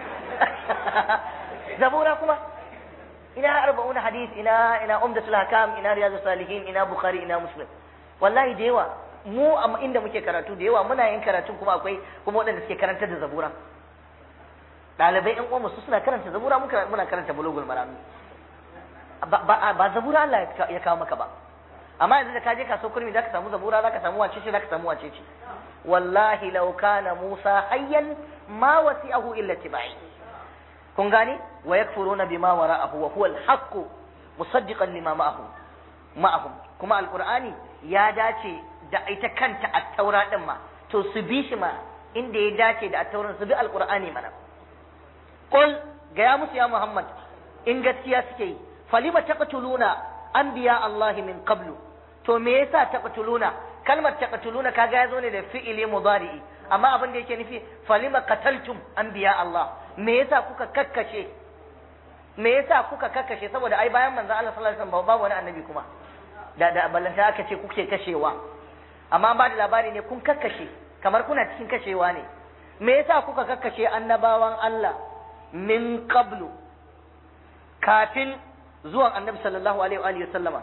Speaker 1: zabura kuma ina arba'una hadis ina ina umdatul hakam ina riyadus salihin ina bukhari ina muslim wallahi da yawa mu a inda muke karatu da yawa muna yin karatun kuma akwai kuma waɗanda suke karantar da zabura ɗalibai ƴan uwanmu su suna karanta zabura muna karanta bulugul marami ba zabura Allah ya kawo maka ba amma yanzu da ka je kaso kurmi zaka samu zabura zaka samu wace ce zaka samu wace ce wallahi law kana Musa hayyan ma wasi'ahu illa tibai kun gane wa yakfuruna bima wara'ahu wa huwa al-haqq musaddiqan lima ma'ahu ma'ahum kuma alqur'ani ya dace da ita kanta at-taura din ma to su bi shi ma inda ya dace da at-tauran su bi alqur'ani mana qul ga ya musu ya muhammad in gaskiya suke yi falima taqtuluna anbiya Allah min qablu to me yasa taqtuluna kalmar taqtuluna kaga yazo ne da fi'ili mudari'i amma abin da yake nufi falima qataltum anbiya Allah me yasa kuka kakkashe me yasa kuka kakkashe saboda ai bayan manzon Allah sallallahu alaihi wasallam babu wani annabi kuma da da ballanta aka ce kuke kashewa amma an ba da labari ne kun kakkashe kamar kuna cikin kashewa ne me yasa kuka kakkashe annabawan Allah min qablu kafin zuwan annabi sallallahu alaihi wa alihi sallama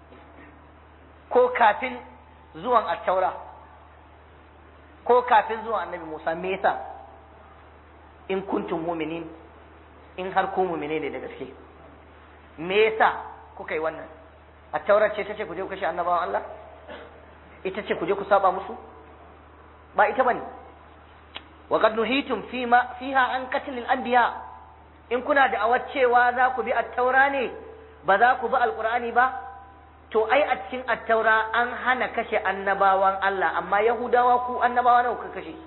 Speaker 1: ko kafin zuwan at-taura ko kafin zuwan annabi Musa me yasa in kuntum mu'minin in har ku mu'mine ne da gaske me yasa kuka yi wannan at-taura ce tace ku je ku kashe annabawan Allah ita ce ku je ku saba musu ba ita bane wa qad nuhitum fima fiha an qatl al-anbiya in kuna da awar cewa za ku bi at-taura ne ba za ku bi alqur'ani ba to ai a cikin at-taura an hana kashe annabawan Allah amma yahudawa ku annabawa nawa kuka kashe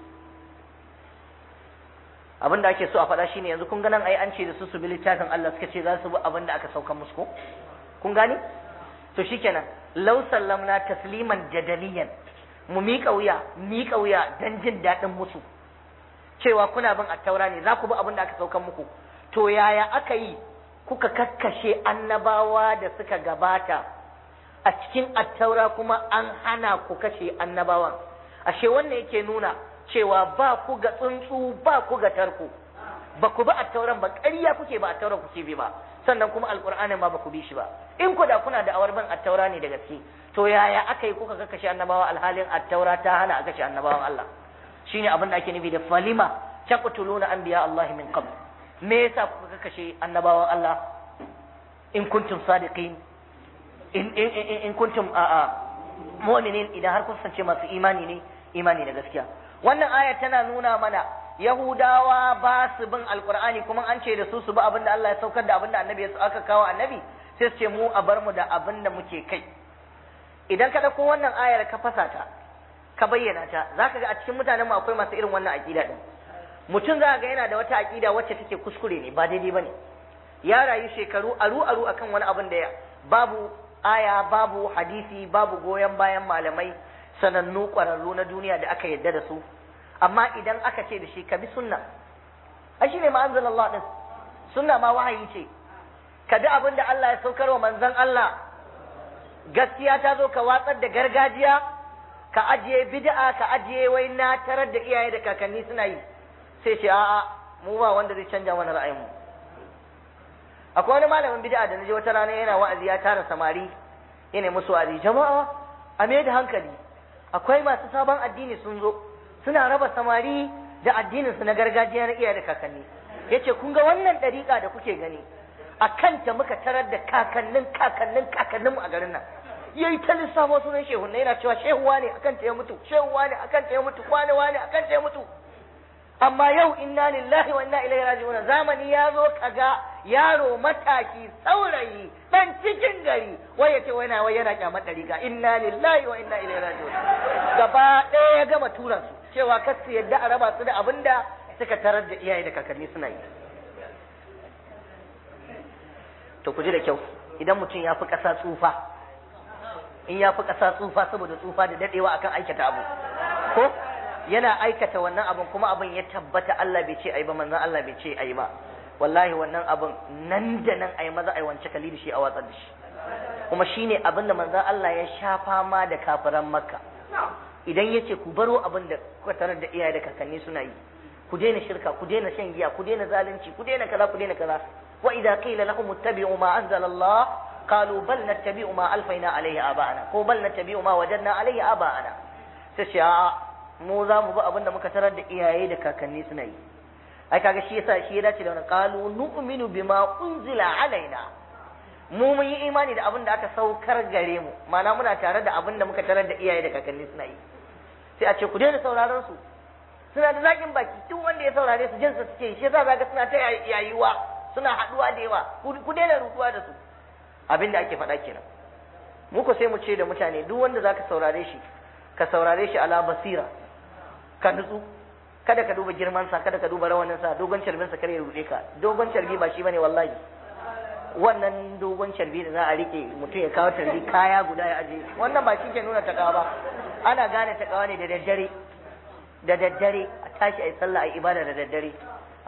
Speaker 1: abin da ake so a faɗa shine yanzu kun ga nan ai an ce da su su bi littafin Allah suka ce za su bi abin da aka sauka musu ko kun gane to shikenan law sallamna tasliman jadaliyan mu miƙa wuya miƙa wuya dan jin daɗin musu cewa kuna bin attaura ne za ku bi abin da aka saukan muku to yaya aka yi kuka kakkashe annabawa da suka gabata a cikin attaura kuma an hana ku kashe annabawan ashe wannan yake nuna cewa ba ku ga tsuntsu ba ku ga tarko ba ku bi attauran ba ƙarya kuke ba attauran kuke bi ba sannan kuma alƙur'anin ma ba ku bi shi ba in ku da kuna da awar bin attaura ne da gaske to yaya aka yi kuka kakkashe annabawa alhalin attaura ta hana a kashe annabawan Allah shine abin da ake nufi da falima taqtuluna anbiya Allah min qabl me yasa kuka kashe annabawan Allah in kuntum sadiqin in in in, in kuntum a a mu'minin idan har kun sance masu imani ne imani da gaskiya wannan aya tana nuna mana yahudawa ba su bin alqur'ani kuma an ce da su su bi abin da Allah ya saukar da abin da annabi ya aka kawo annabi sai su ce mu a bar mu da abin da muke kai idan ka dauko wannan ayar ka fasa ta ka bayyana ta zaka ga a cikin mutanen mu akwai masu irin wannan aqida din mutum za ga yana da wata aqida wacce take kuskure ne ba daidai bane ya rayu shekaru aru aru akan wani abin da babu aya babu hadisi babu goyon bayan malamai sanannu ƙwararru na duniya da aka yarda da su amma idan aka ce da shi ka bi sunna ai shine ma anzalallah din sunna ma wahayi ce ka bi abin da Allah ya saukar wa manzon Allah gaskiya ta zo ka watsar da gargajiya ka ajiye bid'a ka ajiye wai na tarar da iyaye da kakanni suna yi sai ce a'a mu ba wanda zai canja mana ra'ayinmu akwai wani malamin bid'a da naje wata rana yana wa'azi ya tara samari yana musu wa'azi jama'a a me da hankali akwai masu sabon addini sun zo suna raba samari da addinin su na gargajiya na iyaye da kakanni yace kun ga wannan dariƙa da kuke gani a kanta muka tarar da kakannin kakannin kakannin mu a garin nan yayi ta lissafo sunan shehu ne yana cewa shehuwa ne akan ta ya mutu shehuwa ne akan ta ya mutu kwane wane akan ta ya mutu amma yau inna lillahi wa inna ilaihi raji'un zamani ya zo kaga yaro mataki saurayi dan cikin gari wai yace wai na wai yana kyamar dariga inna lillahi wa inna ilaihi raji'un gaba ɗaya ya gama turan su cewa kar su yadda a raba su da abinda suka tarar da iyaye da kakanni suna yi to ku ji da kyau idan mutum ya fi ƙasa tsufa in ya fi ƙasa tsufa saboda tsufa da dadewa akan aikata abu ko yana aikata wannan abin kuma abin ya tabbata Allah bai ce ayi ba manzon Allah bai ce ayi ba wallahi wannan abin nan da nan ayi maza ayi wance kali da shi a watsar da shi kuma shine abin da manzon Allah ya sha fama da kafiran Makka idan yace ku baro abin da kuka tarar da iyaye da kakanni suna yi ku daina shirka ku daina shan giya ku daina zalunci ku daina kaza ku daina kaza wa idza qila lahum ittabi'u ma anzala Allah qalu bal nattabi'u ma alfayna alayhi aba'ana ko bal nattabi'u ma wajadna alayhi aba'ana sai ce a'a mu za mu bi abin da muka tarar da iyaye da kakanni suna yi ai kaga shi yasa shi ya dace da wannan qalu nu'minu bima unzila alaina mu mun yi imani da abin da aka saukar gare mu ma'ana muna tare da abin da muka tarar da iyaye da kakanni suna yi sai a ce ku daina sauraron su suna da zakin baki duk wanda ya saurare su jinsa suke shi yasa zaka suna ta yayuwa suna haduwa da yawa ku daina rutuwa da su abin da ake faɗa kenan muku sai mu ce da mutane duk wanda zaka saurare shi ka saurare shi ala basira ka nutsu kada ka duba girman sa kada ka duba rawanin sa dogon carbin sa kare ya rude ka dogon carbi ba shi bane wallahi wannan dogon carbi da za a rike mutum ya kawo carbi kaya guda ya aje wannan ba shi ke nuna takawa ba ana gane takawa ne da daddare da daddare a tashi a yi sallah a yi ibada da daddare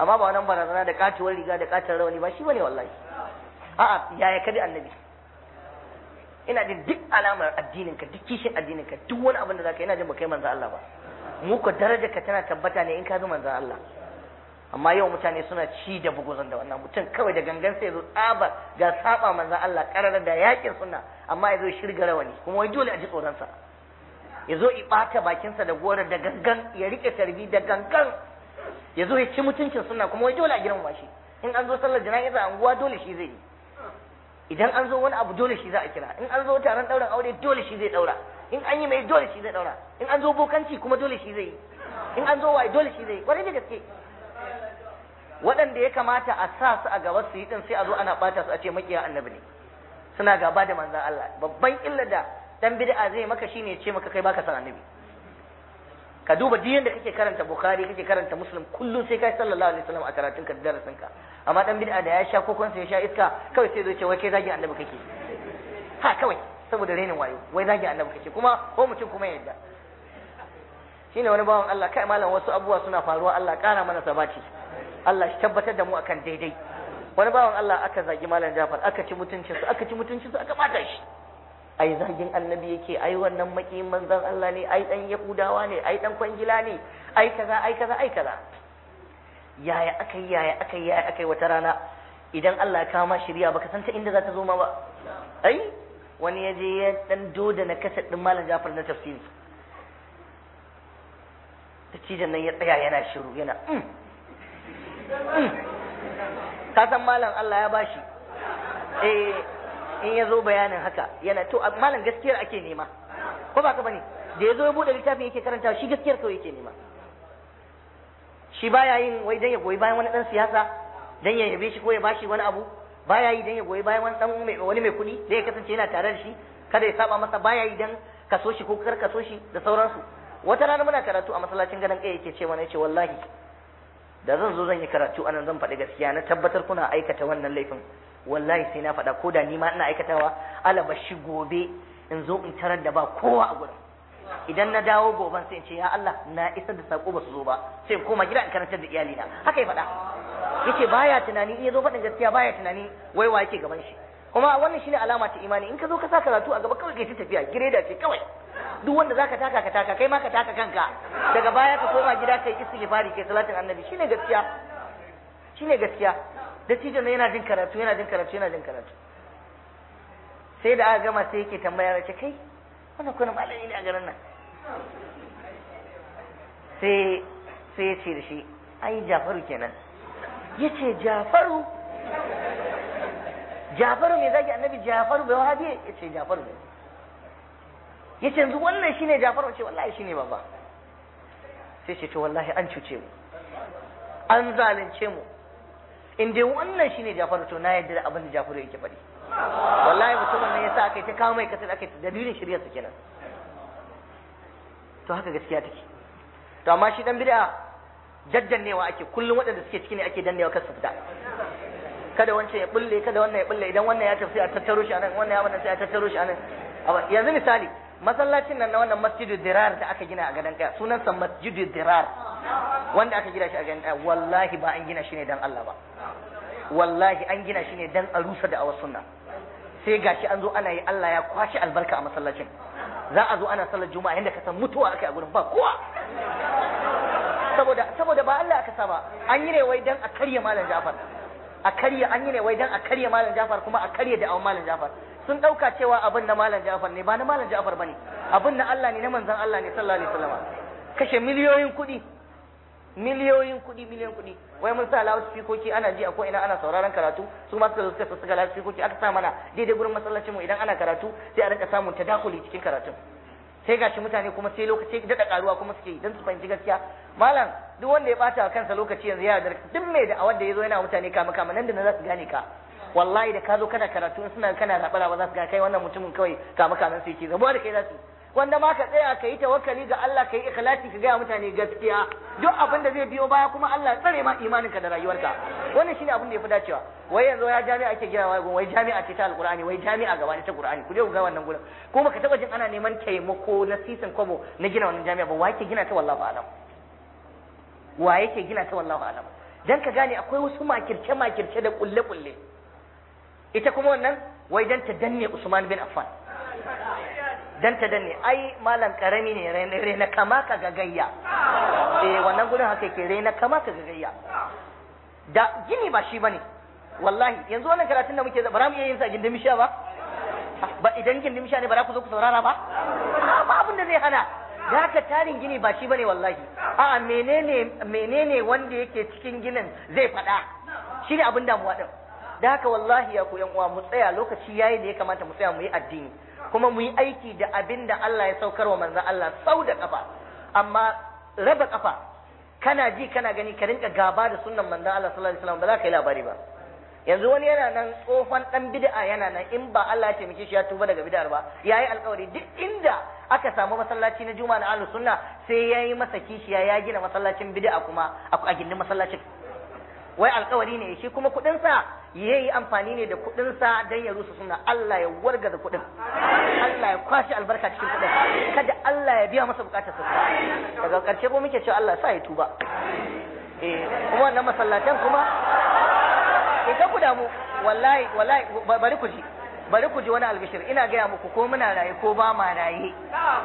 Speaker 1: amma ba wannan barazana da katuwar riga da katar rawani ba shi bane wallahi a'a yaya ka bi annabi ina jin duk alamar addinin ka duk kishin addinin ka duk wani abin da zaka ina jin ba kai manzo Allah ba mu ko daraja ka tana tabbata ne in ka bi manzo Allah amma yau mutane suna ci da buguzan da wannan mutum kawai da gangan sai zo tsaba ga saba manzo Allah karar da yakin sunna amma ya zo shirga rawani kuma wai dole a ji tsoron sa ya zo i bata bakinsa da gorar da gangan ya rike tarbi da gangan ya zo ya ci mutuncin sunna kuma wai dole a girmama shi in an zo sallar jana'iza a unguwa dole shi zai yi idan an zo wani abu dole shi za a kira in an zo taron ɗaurin aure dole shi zai ɗaura in an yi mai dole shi zai ɗaura in an zo bokanci kuma dole shi zai yi in an zo waye dole shi zai yi kwarai da gaske waɗanda ya kamata a sa su a gaba su yi din sai a zo ana ɓata su a ce makiya annabi ne suna gaba da manzan Allah babban illa da dan bid'a zai maka shine ya ce maka kai baka san annabi ka duba duk yanda kake karanta bukhari kake karanta muslim kullum sai kai sallallahu alaihi wasallam a karatun ka da darasin ka amma dan bid'a da ya sha kokon ya sha iska kawai sai zai ce wai kai zagin annabi kake ha kawai saboda renin wayo wai zagin annabi kake kuma ko mutum kuma ya yadda shine wani bawan Allah kai malam wasu abubuwa suna faruwa Allah kara mana sabati Allah shi tabbatar da mu akan daidai wani bawan Allah aka zagi malam Jafar aka ci mutuncin su aka ci mutuncin su aka bata shi ai zagin annabi yake ai wannan makiyin manzon Allah ne ai dan yahudawa ne ai dan kwangila ne ai kaza ai kaza ai kaza yaya aka yi yaya aka yi yaya aka yi wata rana idan Allah ya kama shirya baka san ta inda za ta zo ma ba ai wani ya je ya dan doda na kasar din malam Jafar na tafsiri dattijan nan ya tsaya yana shiru yana ka san malam Allah ya bashi eh in ya zo bayanin haka yana to malam gaskiyar ake nema ko ba ka bane da ya zo ya bude littafin yake karanta shi gaskiyar kawai yake nema shi baya yin wai dan ya goyi bayan wani dan siyasa dan ya yabe shi ko ya bashi wani abu baya yi dan ya goyi bayan wani dan wani mai kuɗi da ya kasance yana tare da shi kada ya saba masa baya yi dan kaso shi ko kar kaso shi da sauransu wata rana muna karatu a masallacin ganin kai yake ce mana yace wallahi da zan zo zan yi karatu anan zan faɗi gaskiya na tabbatar kuna aikata wannan laifin wallahi sai na faɗa ko da ni ma ina aikatawa alaba shi gobe in zo in tarar da ba kowa a gurin idan na dawo goban sai in ce ya Allah na isar da sako ba su zo ba sai in koma gida in karantar da iyalina haka ya faɗa yace baya tunani in ya zo faɗin gaskiya baya tunani wai wa yake gaban shi kuma wannan shine alama ta imani in ka zo ka sa karatu a gaba kawai kai ta tafiya gireda ce kawai duk wanda zaka taka ka taka kai ma ka taka kanka daga baya ka koma gida kai istighfari kai salatin annabi shine gaskiya shine gaskiya dattijo ne yana jin karatu yana jin karatu yana jin karatu sai da aka gama sai yake tambaya ya ce kai wannan kuna malami ne a garin nan sai sai ya ce da shi ai jafaru kenan ya ce jafaru jafaru me zaki annabi jafaru bai wahabi ya ce jafaru ne ya ce yanzu wannan shine jafaru ce wallahi shine baba sai ce to wallahi an cuce mu an zalunce mu in dai wannan shine jafaru to na yadda da abin da jafaru yake faɗi wallahi mutumin nan yasa aka yi ta kawo mai kasar aka yi dalilin shirya su kenan to haka gaskiya take to amma shi dan bid'a jaddannewa ake kullum waɗanda suke ciki ne ake dannewa kar su fita kada wancan ya bulle kada wannan ya bulle idan wannan ya tafi a tattaro shi anan wannan ya wannan sai a tattaro shi anan yanzu misali masallacin nan na wannan masjidu dirar da aka gina a gadon kaya sunansa masjidu dirar wanda aka gina shi a gadon kaya wallahi ba an gina shi ne dan Allah ba wallahi an gina shi ne dan a rusa da awa sunna sai gashi an zo ana yi Allah ya kwashi albarka a masallacin za a zo ana sallar juma'a yanda ka san mutuwa akai a gurin ba kowa saboda saboda ba Allah aka saba an yi ne wai dan a karya malam Jafar a karya an yi ne wai dan a karya malam Jafar kuma a karya da awon malam Jafar sun dauka cewa abin na malam Jafar ne ba na malam Jafar bane abin na Allah ne na manzon Allah ne sallallahu alaihi wasallam kashe miliyoyin kuɗi miliyoyin kuɗi miliyoyin kuɗi wai mun sa lawa spikoki ana ji a ko ina ana sauraron karatu su ma suka suka suka lawa spikoki aka sa mana daidai gurin masallacin mu idan ana karatu sai a rinka samun tadakuli cikin karatun sai gashi mutane kuma sai lokaci daɗa karuwa kuma suke don su fahimci gaskiya malam duk wanda ya bata kansa lokaci yanzu ya dar duk mai da awar da yazo yana mutane kama kama nan da nan za su gane ka wallahi da ka zo kana karatu in suna kana rabara ba za su ga kai wannan mutumin kawai kama kaman sai ke rabuwa da kai za su wanda ma ka tsaya ka yi tawakkali ga Allah ka yi ikhlasi ka gaya mutane gaskiya duk abin da zai biyo baya kuma Allah tsare ma imaninka da rayuwarka wannan shine abin da yafi dacewa wai yanzu ya jami'a ake gina wai wai jami'a ce ta alqur'ani wai jami'a gaba ne ta qur'ani ku je ku ga wannan gurin ko baka taba jin ana neman taimako na sisin kwabo na gina wannan jami'a ba wa yake gina ta wallahi alam wa yake gina ta wallahi alam dan ka gane akwai wasu makirce makirce da kulle kulle ita kuma wannan wai dan ta danne Usman bin Affan dan ta danne ai malam karami ne rena kama ka gagayya eh wannan gudun haka yake rena kama ka gagayya da gini ba shi bane wallahi yanzu wannan karatun da muke ba za mu iya yin sa gindin misha ba ba idan gindin misha ne ba za ku zo ku saurara ba ba abin da zai hana da haka tarin gini ba shi bane wallahi a'a menene menene wanda yake cikin ginin zai faɗa shine abin damuwa din da haka wallahi ya ku yan uwa mu tsaya lokaci yayi da ya kamata mu tsaya mu yi addini kuma mu yi aiki da abin da Allah ya saukar wa manzon Allah sau da kafa amma raba kafa kana ji kana gani ka rinka gaba da sunnan manzon Allah sallallahu alaihi wasallam ba za ka yi labari ba yanzu wani yana nan tsohon dan bid'a yana nan in ba Allah ya taimake shi ya tuba daga bid'ar ba yayi alƙawari duk inda aka samu masallaci na juma'a na ahlus sunna sai yayi masa kishiya ya gina masallacin bid'a kuma a gindin masallacin wai alƙawari ne shi kuma kuɗin sa yayi amfani ne da kuɗin sa dan ya rusa sunna Allah ya wargaza kuɗin Allah ya kwashi albarka cikin kuɗin kada Allah ya biya masa bukatar sa daga ƙarshe ko muke cewa Allah sa ya tuba eh kuma wannan masallatan kuma in ka ku damu wallahi wallahi bari ku ji bari ku ji wani albishir ina gaya muku ko muna raye ko ba ma raye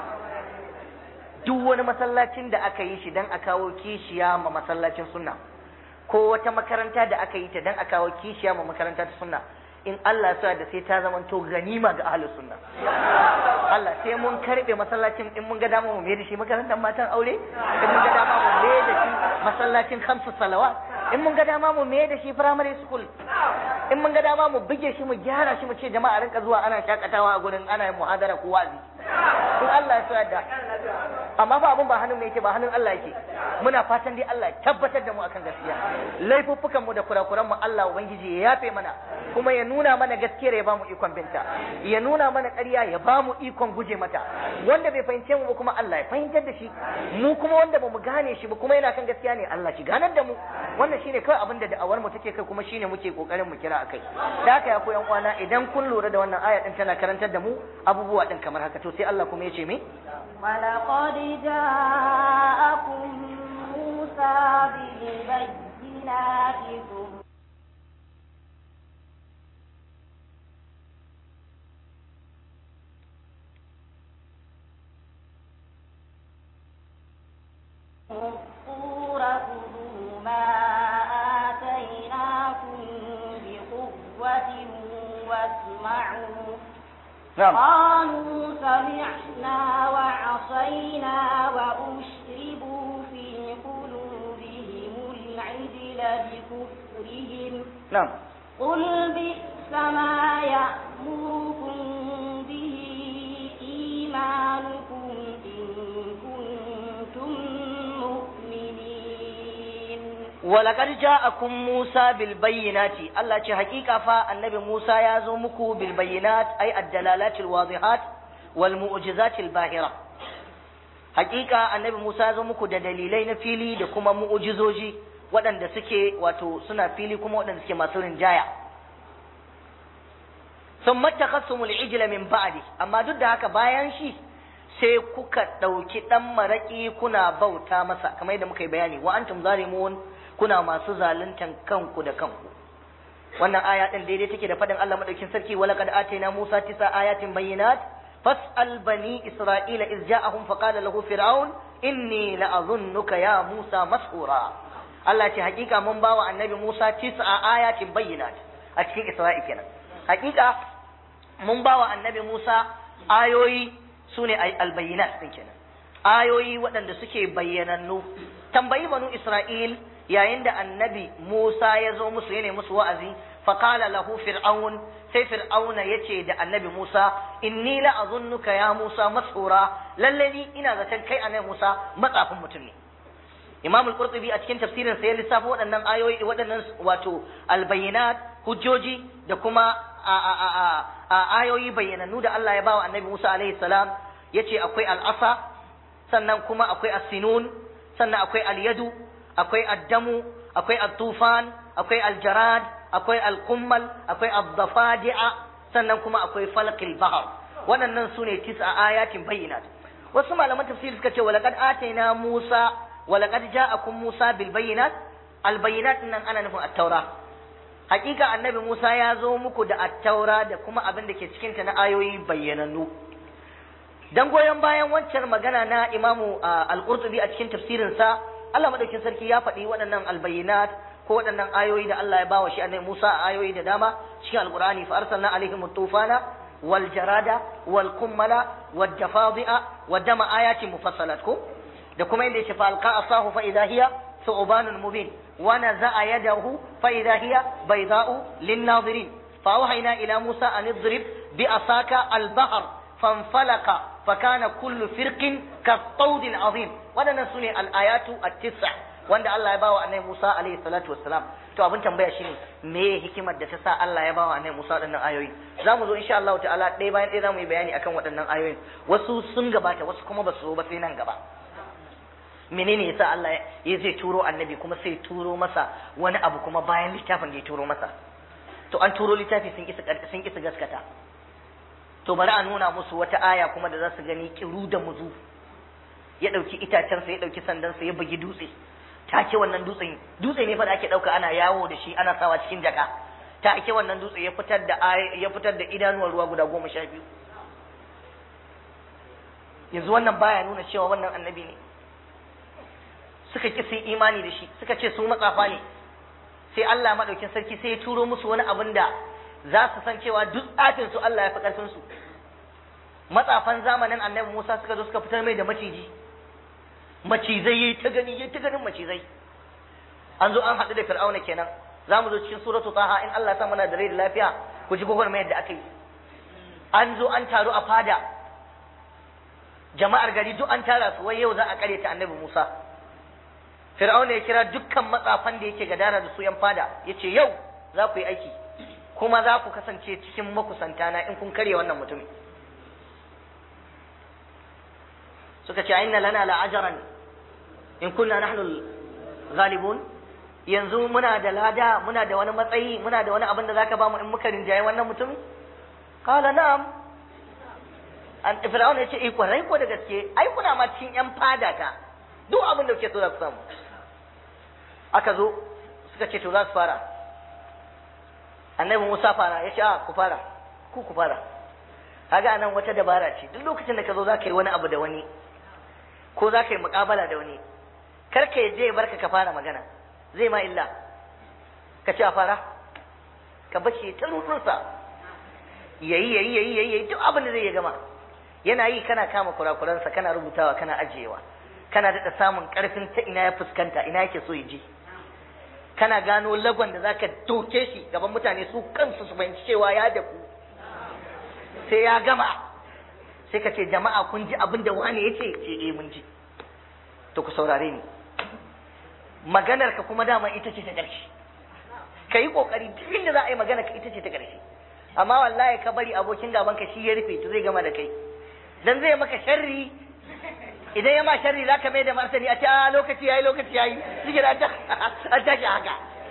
Speaker 1: duk wani masallacin da aka yi shi dan a kawo kishiya ma masallacin sunna ko wata makaranta da aka yi ta dan a kawo kishiya ma makaranta ta sunna in Allah sa da sai ta zama to ganima ga ahlus sunna Allah sai mun karbe masallacin in mun ga dama mu mai da shi makarantar matan aure in mun ga dama mu mai da shi masallacin khamsu salawat in mun ga dama mu mai da shi primary school in mun ga dama mu buge shi mu gyara shi mu ce jama'a rinka zuwa ana shakatawa a gurin ana yin muhadara ko wazi in Allah ya so yadda amma fa abun ba hannun mai yake ba hannun Allah yake muna fatan dai Allah ya tabbatar da mu akan gaskiya laifuffukan mu da kurakuran mu Allah ubangiji ya yafe mana kuma ya nuna mana gaskiyar ya bamu ikon binta ya nuna mana ƙarya ya bamu ikon guje mata wanda bai fahimce mu ba kuma Allah ya fahimtar da shi mu kuma wanda bamu gane shi ba kuma yana kan gaskiya ne Allah shi ganar da mu wannan shine kawai abin da da'awar mu take kai kuma shine muke kokarin mu kira akai da haka ya koyan uwana idan kun lura da wannan aya din tana karantar da mu abubuwa din kamar haka to sai Allah kuma ya ce me
Speaker 2: ولقد جاءكم موسى بالبينات ثم الطور خذوا ما آتيناكم بقوة واسمعوا قالوا سمعنا وعصينا وأشربوا في قلوبهم العجل بكفرهم
Speaker 1: نعم
Speaker 2: قل بئس ما يأمركم به إيمانكم إن كنتم مؤمنين
Speaker 1: ولقد جاءكم موسى بالبينات الله ce hakika fa annabi Musa ya zo muku bil bayyinat ay ad-dalalat al-wadihat wal mu'jizat al-bahira hakika annabi Musa ya zo muku da dalilai na fili da kuma mu'jizoji waɗanda suke wato suna fili kuma waɗanda suke masu rinjaya sun matakhassumul ijla min ba'di amma duk da haka bayan shi sai kuka ɗauki ɗan maraƙi kuna bauta masa kamar yadda muka yi bayani wa antum zalimun kuna masu zaluntan kanku da kanku wannan aya din daidai take da fadin Allah madaukin sarki wala qad atayna Musa tisa ayatin bayyinat fas'al bani isra'ila iz ja'ahum faqala lahu fir'aun inni la'azunnuka ya Musa mas'ura Allah ce hakika mun bawa annabi Musa tisa ayatin bayyinat a cikin Isra'i kenan hakika mun bawa annabi Musa ayoyi sune al-bayyinat din kenan ayoyi waɗanda suke bayyanannu tambayi banu Isra'il yayin da annabi Musa ya zo musu yana musu wa'azi faqala lahu fir'aun sai fir'auna yace da annabi Musa inni la azunnuka ya Musa mas'ura lalle ni ina zaton kai annabi Musa matsafin mutum ne Imam al-Qurtubi a cikin tafsirin sa ya lissafa waɗannan ayoyi waɗannan wato albayinat hujjoji da kuma a ayoyi bayyanannu da Allah ya bawa annabi Musa alaihi salam yace akwai al-asa sannan kuma akwai as-sinun sannan akwai al-yadu akwai addamu akwai at-tufan akwai al-jarad akwai al-qummal akwai ad-dafadi'a sannan kuma akwai falqil bahr waɗannan sune tis'a ayatin bayyinat wasu malaman tafsiri suka ce walaqad atayna Musa walaqad ja'akum Musa bil bayyinat albayyinat nan ana nufin at-taura hakika annabi Musa ya zo muku da at-taura da kuma abin da ke cikin ta na ayoyi bayyanannu dan goyon bayan wancan magana na Imamu Al-Qurtubi a cikin tafsirin sa Allah madaukin sarki ya faɗi waɗannan albayyinat ko waɗannan ayoyi da Allah ya bawa shi annabi Musa a ayoyi da dama cikin Al-Qur'ani fa arsalna alaihim tufana wal jarada wal kummala wad dafadi'a wa dama ayatin mufassalat ko da kuma inda yace fa alqa asahu fa idha hiya thu'banun mubin wa naza'a yadahu fa idha hiya bayda'u lin nadirin fa awhayna ila Musa an idrib bi asaka al bahr fanfalaqa فكان كل فرق كالطود العظيم waɗannan sune al-ayatu at-tis'a wanda Allah ya bawa annabi Musa alaihi salatu wassalam to abin tambaya shine me hikimar da ta sa Allah ya bawa annabi Musa waɗannan ayoyi zamu zo insha Allah ta'ala ɗaya bayan ɗaya zamu yi bayani akan waɗannan ayoyin wasu sun gabata wasu kuma ba su zo ba sai nan gaba menene yasa Allah ya zai turo annabi kuma sai turo masa wani abu kuma bayan littafin da ya turo masa to an turo littafi sun kisa sun kisa gaskata to bari a nuna musu wata aya kuma da za su gani kiru da muzu ya ɗauki itacensa ya ɗauki sandansa ya bugi dutse take wannan dutsen dutse ne fa da ake ɗauka ana yawo da shi ana sawa cikin jaka take wannan dutse ya fitar da ya fitar da idanuwar ruwa guda goma sha biyu yanzu wannan baya nuna cewa wannan annabi ne suka ki sun imani da shi suka ce su matsafa ne sai Allah madaukin sarki sai ya turo musu wani abin da za su san cewa duk tsafin su Allah ya fi karfin su matsafan zamanin annabi Musa suka zo suka fitar mai da maciji macizai yayi ta gani yayi ta ganin macizai an zo an haɗu da fir'auna kenan za mu zo cikin suratu taha in Allah ya sa mana da rai da lafiya ku ji gwagwarmayar da aka yi an zo an taru a fada jama'ar gari duk an tara su wai yau za a kare ta annabi Musa fir'auna ya kira dukkan matsafan da yake gadara da su yan fada yace yau za ku yi aiki kuma za ku kasance cikin makusantana in kun karya wannan mutumin suka ce inna lana la'ajaran in kunna nahnu ghalibun yanzu muna da lada muna da wani matsayi muna da wani abin da zaka bamu in muka rinjaye wannan mutum qala na'am an fir'auna yace eh kwarai ko da gaske ai kuna ma cikin yan fada ta duk abin da kuke so za ku samu aka zo suka ce to za su fara annabi Musa fara ya ce a ku fara ku ku fara kaga anan wata dabara ce duk lokacin da ka zo za ka yi wani abu da wani ko za ka yi muƙabala da wani kar ka je ya barka ka fara magana zai ma illa ka ce a fara ka bashi ta rutunsa yayi yayi yayi yayi yayi duk abin da zai ya gama yana yi kana kama kurakuransa kana rubutawa kana ajiyewa kana daɗa samun ƙarfin ta ina ya fuskanta ina yake so ya je kana gano lagon da zaka doke shi gaban mutane su kansu su fahimci cewa ya da ku sai ya gama sai ka ce jama'a kun ji abin da wani ya ce ce eh mun ji to ku saurare ni maganar ka kuma dama ita ce ta ƙarshe ka yi ƙoƙari duk inda za a yi magana ka ita ce ta ƙarshe amma wallahi ka bari abokin gaban ka shi ya rufe to zai gama da kai dan zai maka sharri idan ya ma sharri za ka mai da martani a ce a lokaci yayi lokaci yayi shi da an tashi haka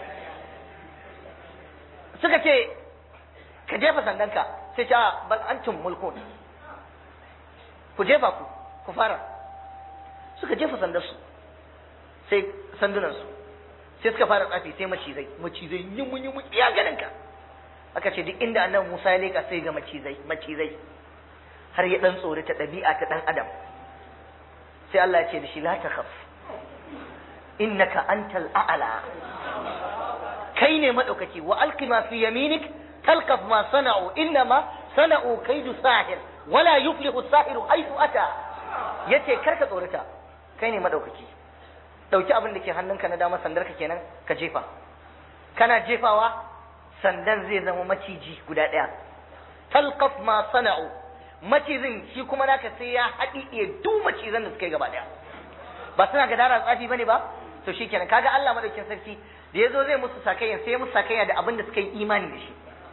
Speaker 1: suka ce ka jefa sandanka sai ce a bal antum mulkun ku jefa ku ku fara suka jefa sandarsu sai sandunansu sai suka fara tsafi sai macizai macizai yimu yimu ya ganin ka aka ce duk inda annabi Musa ya leka sai ga macizai macizai har ya dan tsori ta ɗabi'a ta dan adam sai Allah ya ce da shi la takhaf innaka antal a'la kai ne madaukaki wa alqi ma fi yaminik talqaf ma sana'u innama sana'u kaidu sahir wala yuflihu sahiru haythu ata yace karka tsorata kai ne madaukaki dauki abin da ke hannunka na dama sandarka kenan ka jefa kana jefawa sandan zai zama maciji guda ɗaya talqaf ma sana'u macizin shi kuma naka sai ya haɗiɗe duk macizan da suka yi gaba ɗaya ba suna gadara tsafi bane ba to shikenan kaga Allah madaukin sarki da yazo zai musu sakayya sai ya musu sakayya da abin da suka yi imani da shi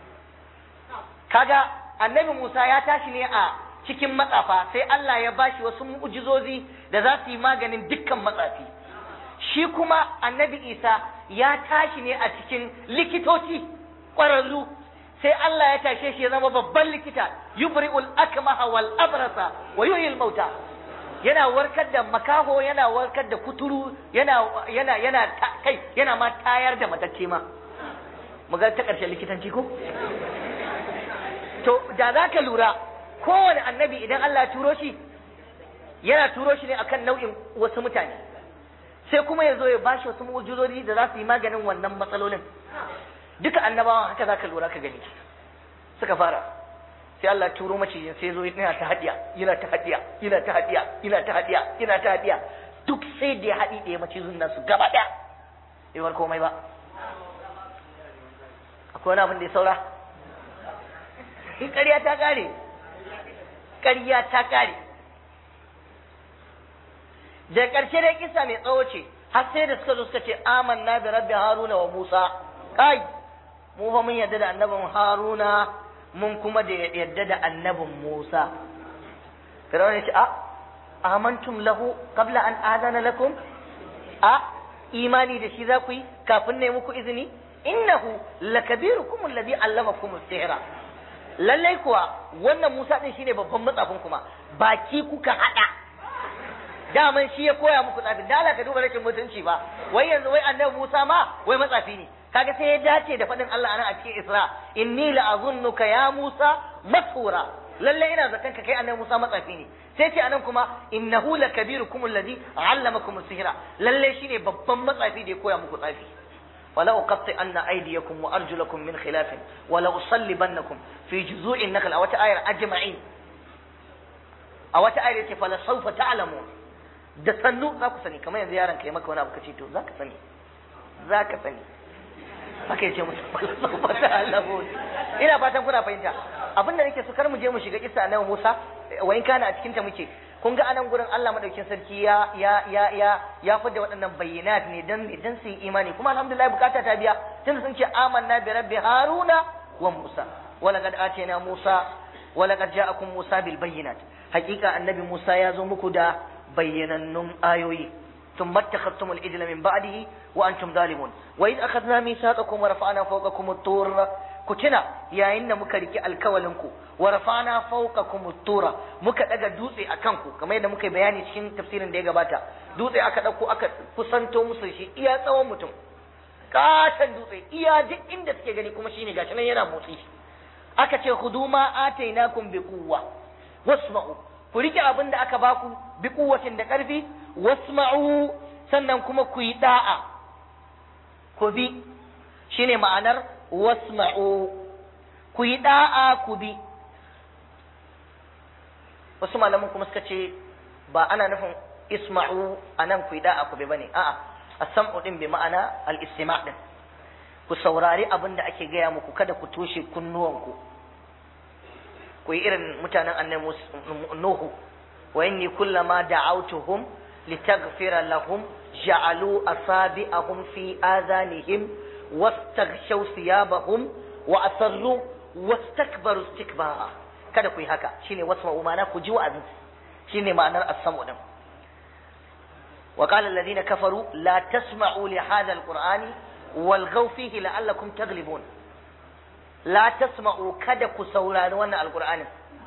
Speaker 1: kaga annabi Musa ya tashi ne a cikin matsafa sai Allah ya bashi wasu mu'jizozi da za su yi maganin dukkan matsafi shi kuma annabi Isa ya tashi ne a cikin likitoci ƙwararru sai Allah ya tashe shi ya zama babban likita yubri'ul akmaha wal abrasa wa yuhyil mauta yana warkar da makaho yana warkar da kuturu yana yana yana kai yana ma tayar da matacce ma mu ga ta ƙarshen likitanci ko to da za ka lura kowane annabi idan Allah ya turo shi yana turo shi ne akan nau'in wasu mutane sai kuma ya zo ya bashi wasu mu'ujizori da za su yi maganin wannan matsalolin duka annabawan haka za ka lura ka gani suka fara sai Allah ya turo macijin sai ya zo yana ta hadiya yana ta hadiya yana ta hadiya yana ta hadiya yana ta hadiya duk sai da ya haɗi ɗaya macizin nasu gaba ɗaya bai war komai ba akwai wani abin da ya saura in ƙarya ta ƙare ƙarya ta ƙare da ƙarshe dai kisa mai tsawo ce har sai da suka zo suka ce amanna da rabbi haruna wa musa kai mu fa mun yadda da annabin haruna mun kuma da yadda da annabin musa firawun ya ce a amantum lahu qabla an adana lakum a imani da shi za ku yi kafin ne muku izini innahu lakabirukum alladhi allamakum as-sihra lallai kuwa wannan Musa din shine babban matsafin kuma baki kuka hada daman shi ya koya muku tsafi da Allah ka duba rashin mutunci ba wai yanzu wai annabi Musa ma wai matsafi ne kaga sai ya dace da faɗin Allah anan a cikin Isra inni la'azunnuka ya Musa masura lalle ina zaton ka kai annabi Musa matsafi ne sai ce anan kuma innahu lakabirukum alladhi allamakum as-sihra lalle shine babban matsafi da ya koya muku tsafi ولا أقطعن أيديكم وأرجلكم من خلاف ولا أصلبنكم في جذوع النخل أو آية أجمعين أو آية فلا سوف تعلمون da sannu za ku sani kamar yanzu yaron ka yi maka wani abu kace to za ka sani za ka sani haka yace musu fala ta alamun ina fatan kuna fahimta abin da nake so kar mu je mu shiga kissa annabi Musa wa in kana a cikin ta muke kun ga anan gurin Allah madaukin sarki ya ya ya ya ya fada waɗannan bayyinat ne dan idan su yi imani kuma alhamdulillah bukata ta biya tunda sun ce amanna bi rabbi haruna wa musa wa laqad atayna musa wa laqad ja'akum musa bil bayyinat hakika annabi musa ya zo muku da bayyanannun ayoyi ثم اتخذتم العجل من بعده وانتم ظالمون واذ اخذنا ميثاقكم ورفعنا فوقكم الطور كتنا يا ان muka riki alkawalinku wa rafa'na fawqakum at-tura muka daga dutse akan ku kamar yadda muka bayani cikin tafsirin da ya gabata dutse aka dauko aka kusanto musu shi iya tsawon mutum katan dutse iya duk inda suke gani kuma shine gashi nan yana motsi aka ce khuduma atainakum bi quwwa wasma'u ku rike abin da aka baku bi kuwatin da ƙarfi wasma'u sannan kuma ku yi da'a ku bi shine ma'anar wasma'u ku yi da'a ku bi wasu malaman kuma suka ce ba ana nufin isma'u anan ku yi da'a ku bi bane a'a as-sam'u din bi ma'ana al-istima' din ku saurari abin da ake gaya muku kada ku toshe kunnuwanku ku yi irin mutanen annabi Nuhu wa inni kullama da'awtuhum litaghfira lahum ja'alu asabi'ahum fi adhanihim wastaghshaw thiyabahum wa asarru wastakbaru istikbara kada ku yi haka shine wasma'u ma'ana ku ji wa'azi shine ma'anar as-sam'u din wa qala alladhina kafaru la tasma'u li hadha al-qur'ani walghaw fihi la'allakum taglibun la tasma'u kada ku saurari wannan alqur'anin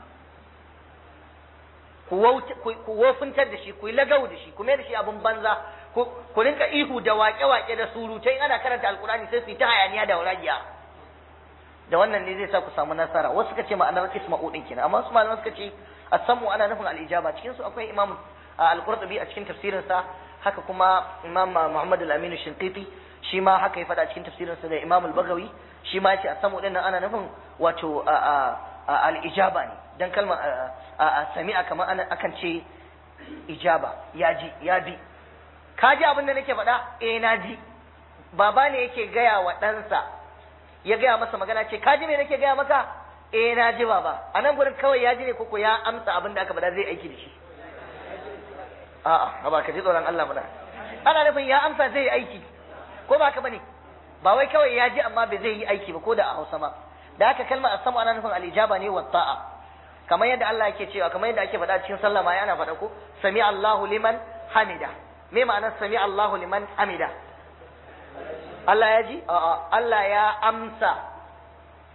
Speaker 1: ku wofintar da shi ku yi lagau da shi ku mai da shi abin banza ku rinka ihu da waƙe-waƙe da surutai ana karanta alqur'ani sai su yi ta hayaniya da waragiya da wannan ne zai sa ku samu nasara wasu suka ce ma'anar isma'u din kenan amma wasu malaman suka ce as-sam'u ana nufin al-ijaba cikin su akwai imam al-qurtubi a cikin tafsirinsa haka kuma imam muhammad al-amin shinqiti shi ma haka ya faɗa cikin tafsirinsa da Imam al-Bagawi shi ma yace a samu dinnan ana nufin wato al-ijaba ne dan kalmar sami'a kamar ana akan ce ijaba ya ji ya bi ka ji abin da nake faɗa eh na ji baba ne yake gaya wa ɗansa ya gaya masa magana ce ka ji me nake gaya maka eh na ji baba a nan gurin kawai ya ji ne koko ya amsa abin da aka faɗa zai aiki da shi a'a ba ka ji tsoron Allah mana ana nufin ya amsa zai aiki ko ba ka bane ba wai kawai ya ji amma bai zai yi aiki ba ko da a Hausa ma da haka kalmar asamu ana nufin al-ijaba ne wa ta'a kamar yadda Allah yake cewa kamar yadda ake faɗa cikin sallah ma yana faɗa ko sami Allahu liman hamida me ma'anar sami Allahu liman hamida Allah ya ji a'a Allah ya amsa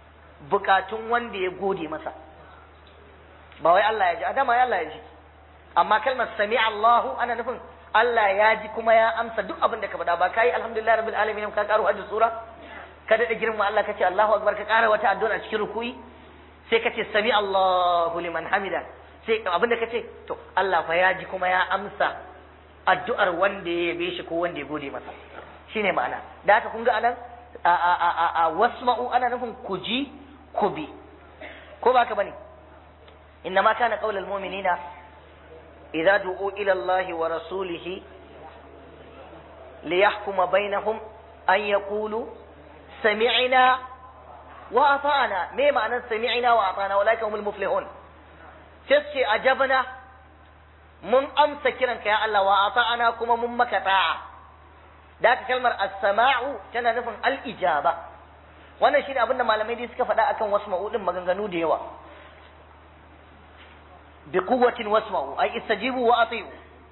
Speaker 1: bukatun wanda ya gode masa ba wai Allah ya ji adama ya Allah ya ji amma kalmar sami Allahu ana nufin Allah ya ji kuma ya amsa duk abin da ka faɗa ba kai alhamdulillah rabbil alamin ka karo hajji sura ka daɗa girma Allah ka ce Allahu akbar ka ƙara wata addu'a a cikin rukuyi sai ka ce sami Allahu liman hamida sai abin da ka ce to Allah fa ya ji kuma ya amsa addu'ar wanda ya yabe shi ko wanda ya gode masa shine ma'ana da haka kun ga anan a a a a wasma'u ana nufin ku ji ku bi ko ba ka bane إنما كان قول المؤمنين إذا دعوا إلى الله ورسوله ليحكم بينهم أن يقولوا سمعنا وأطعنا ما معنى سمعنا وأطعنا أولئك هم المفلحون تسكي أجبنا من أمس كرنك يا الله وأطعنا كما من مكتاع ذاك كلمة السماع كان نفهم الإجابة wannan shine abin da malamai dai suka faɗa akan wasu ma'udin maganganu da yawa بقوة واسمعوا أي استجيبوا وأطيعوا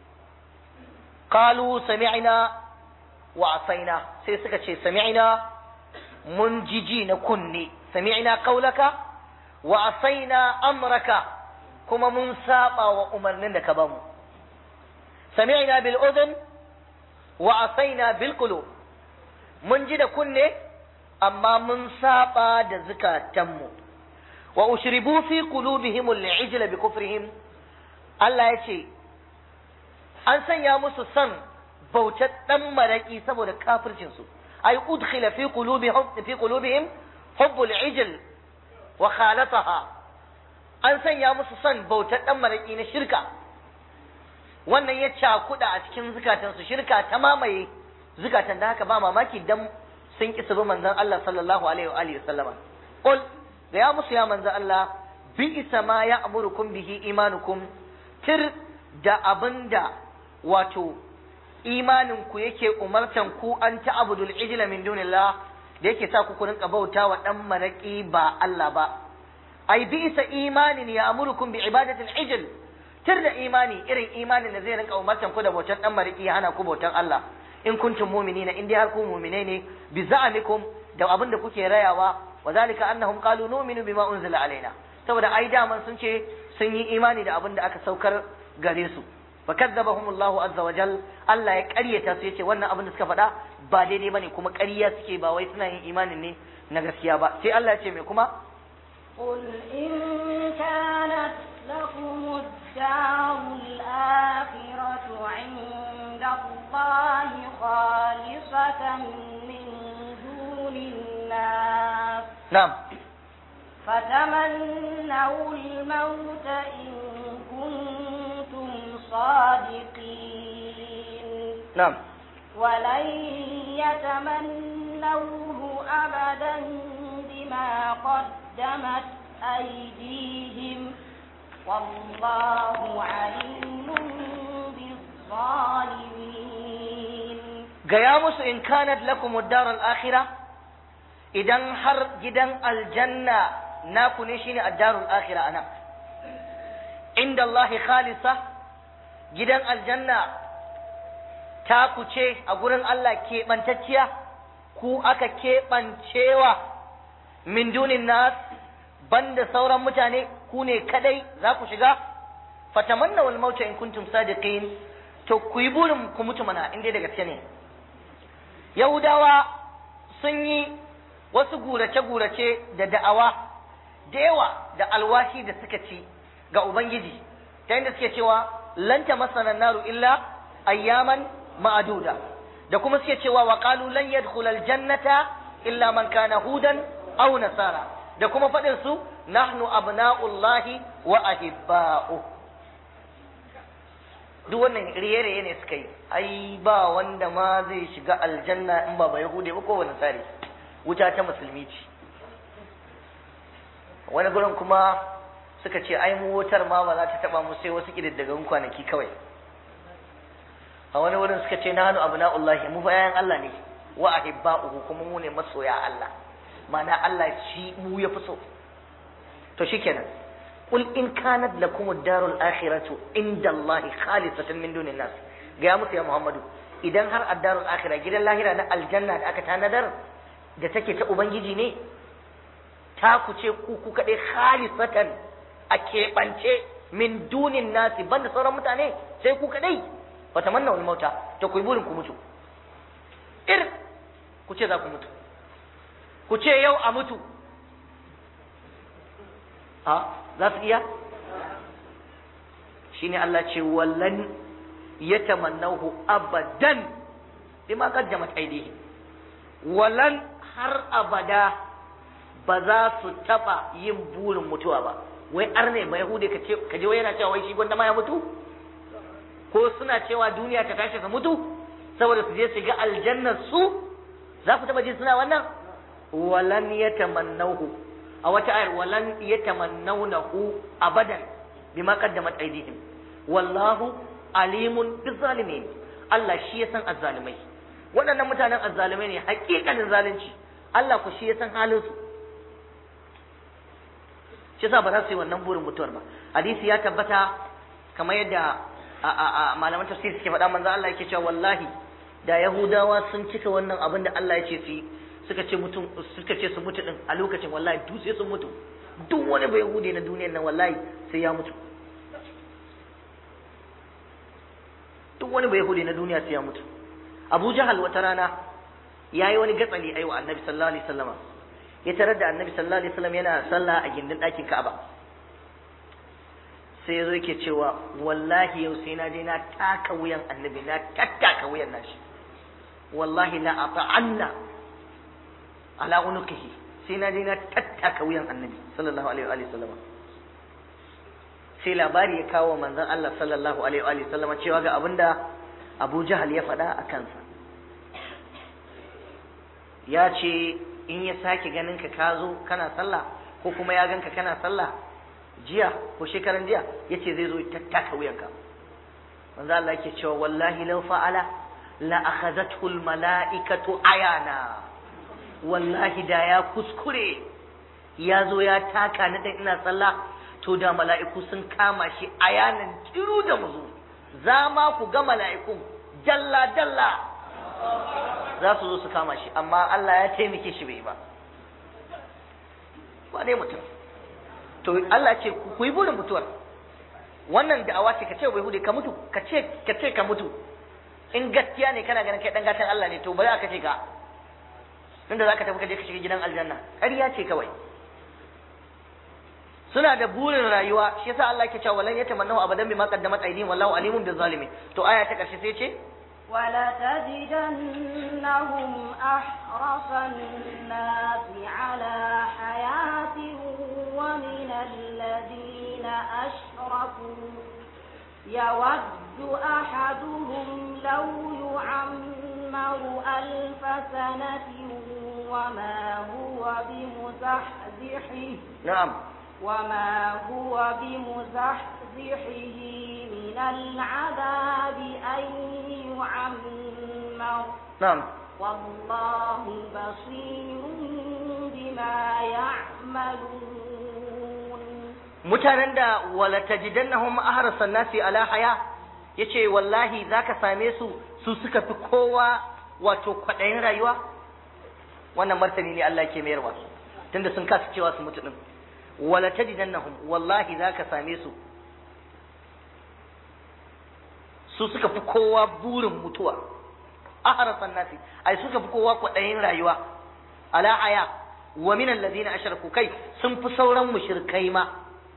Speaker 1: قالوا سمعنا وعصينا سيسكت شيء سمعنا منججين كني سمعنا قولك وعصينا أمرك كما منساقا وأمرنا كبام سمعنا بالأذن وعصينا بالقلوب منجد كني أما منساقا دزكا تمو wa ushribu fi qulubihim al-ijla bi kufrihim Allah ya ce an sanya musu san bautar dan maraki saboda kafircin su ay udkhila fi qulubihim fi qulubihim hubb al-ijl wa khalataha an sanya musu san bautar dan maraki na shirka wannan ya cakuda a cikin zukatan su shirka ta mamaye zukatan da haka ba mamaki dan sun ki su bi manzon Allah sallallahu alaihi wa alihi wasallama qul gaya musu ya manzo Allah bi isa ma ya amurukum bihi imanukum tir da abinda wato imanin ku yake umartan ku an ta'budul ijla min dunillah da yake sa ku ku rinka bauta wa dan maraki ba Allah ba ai bi isa imanin ya amurukum bi ibadatil ijl tir da imani irin imanin da zai rinka umartan ku da bautan dan maraki ya hana ku bautan Allah in kuntum mu'minina in dai har ku mu'minai ne bi za'amikum da abinda kuke rayawa وذلك أنهم قالوا نؤمن بما أنزل علينا saboda ai daman sun ce sun yi imani da abin da aka saukar gare su fa kadzabahum Allahu azza wa jal Allah ya ƙaryata su yace wannan abin da suka faɗa ba daidai bane kuma ƙarya suke ba wai suna yin imanin ne na gaskiya ba sai Allah ya ce me kuma
Speaker 2: قل إن كانت لكم الدار الآخرة عند الله خالصة من دون الناس
Speaker 1: na'am
Speaker 2: فتمنوا الموت إن كنتم صادقين
Speaker 1: na'am
Speaker 2: ولن يتمنوه أبدا بما قدمت أيديهم والله عليم بالظالمين
Speaker 1: gaya musu in kanat lakum ad-darul akhirah idan har gidan aljanna naku ne shine ad-darul akhirah ana inda Allah khalisa gidan aljanna ta ku ce a gurin Allah keɓantacciya ku aka keɓancewa min dunin nas banda sauran mutane ku ne kadai za ku shiga fatamanna wal mauta in kuntum sadiqin to ku yi burin ku mutu mana in dai da gaske ne yahudawa sun yi wasu gurace-gurace da da'awa da yawa da alwashi da suka ci ga ubangiji ta yadda suke cewa lanta masanan naru illa ayyaman ma'aduda da kuma suke cewa wa qalu lan yadkhulal jannata illa man kana hudan aw nasara da kuma faɗin su nahnu abna'ullahi wa ahibba'u duk wannan riye-riye ne suka yi ai ba wanda ma zai shiga aljanna in ba ba yahude ba ko wani tsari wuta ta musulmi ce wani gurin kuma suka ce ai mu wutar ma ba za ta taba mu sai wasu kididdigan kwanaki kawai a wani wurin suka ce nahnu abna'ullahi mu fa yayan Allah ne wa ahibba'uhu kuma mu ne masoya Allah ma'ana Allah shi mu ya fi so to shikenan qul in kanat lakum ad-darul akhiratu inda Allah khalisatan min dunin nas ga musu ya Muhammadu idan har ad-darul akhirah gidan lahira na aljanna da aka tanadar da take ta ubangiji ne ta ku ce ku ku kadai khalisatan a keɓance min dunin nasi banda sauran mutane sai ku kadai fa tamanna wal mauta to ku yi burin ku mutu ir ku ce za ku mutu ku ce yau a mutu a za su iya shine Allah ce wallan yatamannahu abadan bima qaddamat aydihim walan har abada ba za su taba yin burin mutuwa ba wai arne ba yahude ka ce ka je wai yana cewa wai shi gwanda ma ya mutu ko suna cewa duniya ta tashi su mutu saboda su je su ga aljannar su za ku taba ji suna wannan walan yatamannahu a wata ayar walan yatamannawnahu abadan bima qaddamat aydihim wallahu alimun bizzalimin Allah shi ya san azzalimai waɗannan mutanen azzalumai ne hakikanin zalunci Allah ku shi ya san halin su shi yasa ba za su yi wannan burin mutuwar ba hadisi ya tabbata kamar yadda malaman tafsir suke faɗa manzo Allah yake cewa wallahi da yahudawa sun cika wannan abin da Allah ya ce su yi suka ce mutum suka ce su mutu din a lokacin wallahi duk sai sun mutu duk wani bai yahude na duniyar nan wallahi sai ya mutu duk wani bai yahude na duniya sai ya mutu Abu Jahal wata rana yayi wani gatsali ayi wa Annabi sallallahu alaihi wasallama ya tarar da Annabi sallallahu alaihi wasallam yana sallah a gindin ɗakin Ka'aba sai yazo yake cewa wallahi yau sai na je na taka wuyan Annabi na tattaka wuyan nashi wallahi la ata'anna ala unuqihi sai na je na tattaka wuyan Annabi sallallahu alaihi wa sallama sai labari ya kawo manzon Allah sallallahu alaihi wa sallama cewa ga abinda Abu Jahal ya faɗa a kansa ya ce in ya sake ganin ka ka zo kana sallah ko kuma ya ganka kana sallah jiya ko shekaran jiya ya ce zai zo ya tattaka wuyanka manzo Allah yake cewa wallahi law fa'ala la akhadhathu al mala'ikatu ayana wallahi da ya kuskure ya zo ya taka ni dan ina sallah to da mala'iku sun kama shi ayanan kiru da muzu za ma ku ga mala'ikun jalla jalla za su zo su kama shi amma Allah ya taimake shi bai ba ba dai mutum to Allah ce ku yi burin mutuwar wannan da'awa ce ka ce bai hude ka mutu ka ce ka ce ka mutu in gaskiya ne kana ganin kai dan gatan Allah ne to bari aka ce ka tunda zaka tafi ka je ka shiga gidan aljanna ƙarya ce kawai suna da burin rayuwa shi yasa Allah yake cewa walan yatamannahu abadan bima qaddamat aydihim wallahu alimun bizzalimin to aya ta karshe sai ce
Speaker 2: ولتجدنهم أحرص الناس على حياة ومن الذين أشركوا يود أحدهم لو يعمر ألف سنة وما هو بمزحزحه
Speaker 1: نعم
Speaker 2: وما هو بمزحزحه من العذاب أن يعمر
Speaker 1: نعم
Speaker 2: والله بصير بما يعملون
Speaker 1: mutanen da wala tajidannahum ahrasan nasi ala haya yace wallahi zaka same su su suka fi kowa wato kwadayin rayuwa wannan martani ne Allah ke mayarwa tunda sun kasa cewa su mutu din wala tajidannahum wallahi zaka same su su suka fi kowa burin mutuwa ahrasan nasi ai suka fi kowa kwadayin rayuwa ala haya wa min alladhina ashraku kai sun fi sauran mushrikai ma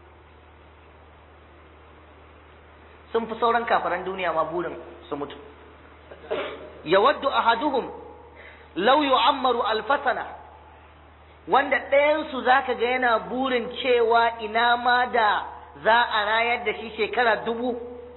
Speaker 1: sun fi sauran kafaran duniya ma burin su mutu yawaddu ahaduhum law yu'ammaru alfasana wanda ɗayansu zaka ga yana burin cewa ina ma da za a rayar da shi shekara dubu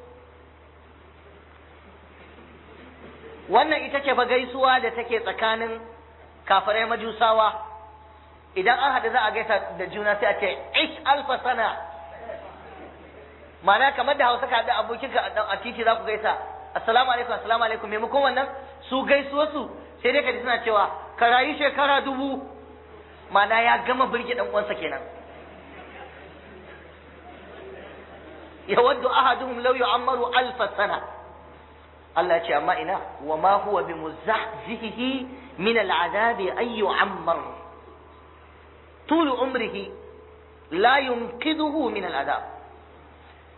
Speaker 1: wannan ita ce fa gaisuwa da take tsakanin kafarai majusawa idan an haɗu za a gaisa da juna sai a ce ish alfa sana ma'ana kamar da hausa ka da abokinka a titi za ku gaisa assalamu alaikum assalamu alaikum maimakon wannan su gaisuwa su sai dai ka ji suna cewa ka rayu shekara dubu ma'ana ya gama birge dan uwansa kenan yawaddu ahaduhum law yu'ammaru alf sana Allah ya ce amma ina wa ma huwa bi muzahzihi min al'adabi ay yu'ammar طول عمره لا ينقذه من العذاب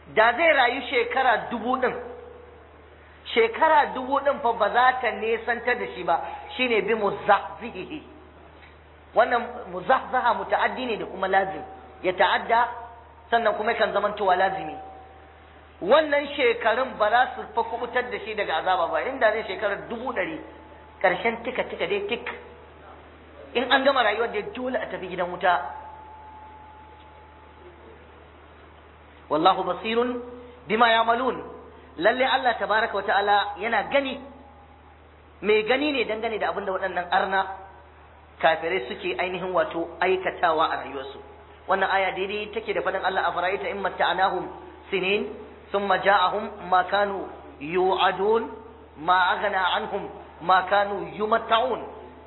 Speaker 1: da zai rayu shekara dubu ɗin shekara dubu ɗin fa ba za ta nesantar da shi ba shine bi muzahzihi wannan muzahzaha muta'addi ne da kuma lazim ya ta'adda sannan kuma kan zamantowa lazimi wannan shekarun ba za su fa kubutar da shi daga azaba ba inda zai shekarar dubu ɗari ƙarshen tika tika dai tik in an gama rayuwar da dole a tafi gidan wuta wallahu basirun bima yamalun lalle Allah tabaraka wata'ala yana gani mai gani ne dangane da abinda waɗannan arna kafirai suke ainihin wato aikatawa a rayuwarsu wannan aya daidai take da faɗin Allah a fara'ita in matta'anahum sinin thumma ja'ahum ma kanu yu'adun ma aghna anhum ma kanu yumatta'un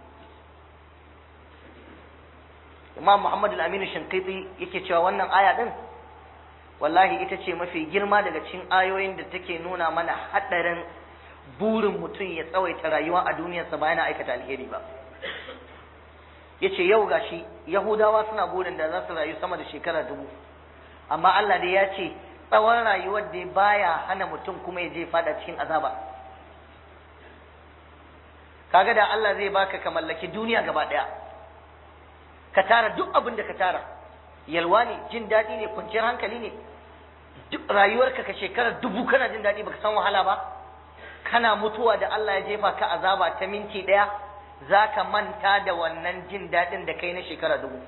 Speaker 1: Imam Muhammad al-Amin Shinqiti yake cewa wannan aya din wallahi ita ce mafi girma daga cikin ayoyin da take nuna mana haɗarin burin mutum ya tsawaita rayuwa a duniyarsa ba yana aikata alheri ba ya ce yau gashi yahudawa suna burin da za su rayu sama da shekara dubu amma Allah dai ya ce tsawon rayuwar da baya hana mutum kuma ya je fada cikin azaba kaga da Allah zai baka ka mallaki duniya gaba ɗaya ka tara duk abin da ka tara yalwa ne jin daɗi ne kwanciyar hankali ne duk rayuwarka ka shekarar dubu kana jin daɗi baka san wahala ba kana mutuwa da Allah ya jefa ka azaba ta minti ɗaya za ka manta da wannan jin daɗin da kai na shekara dubu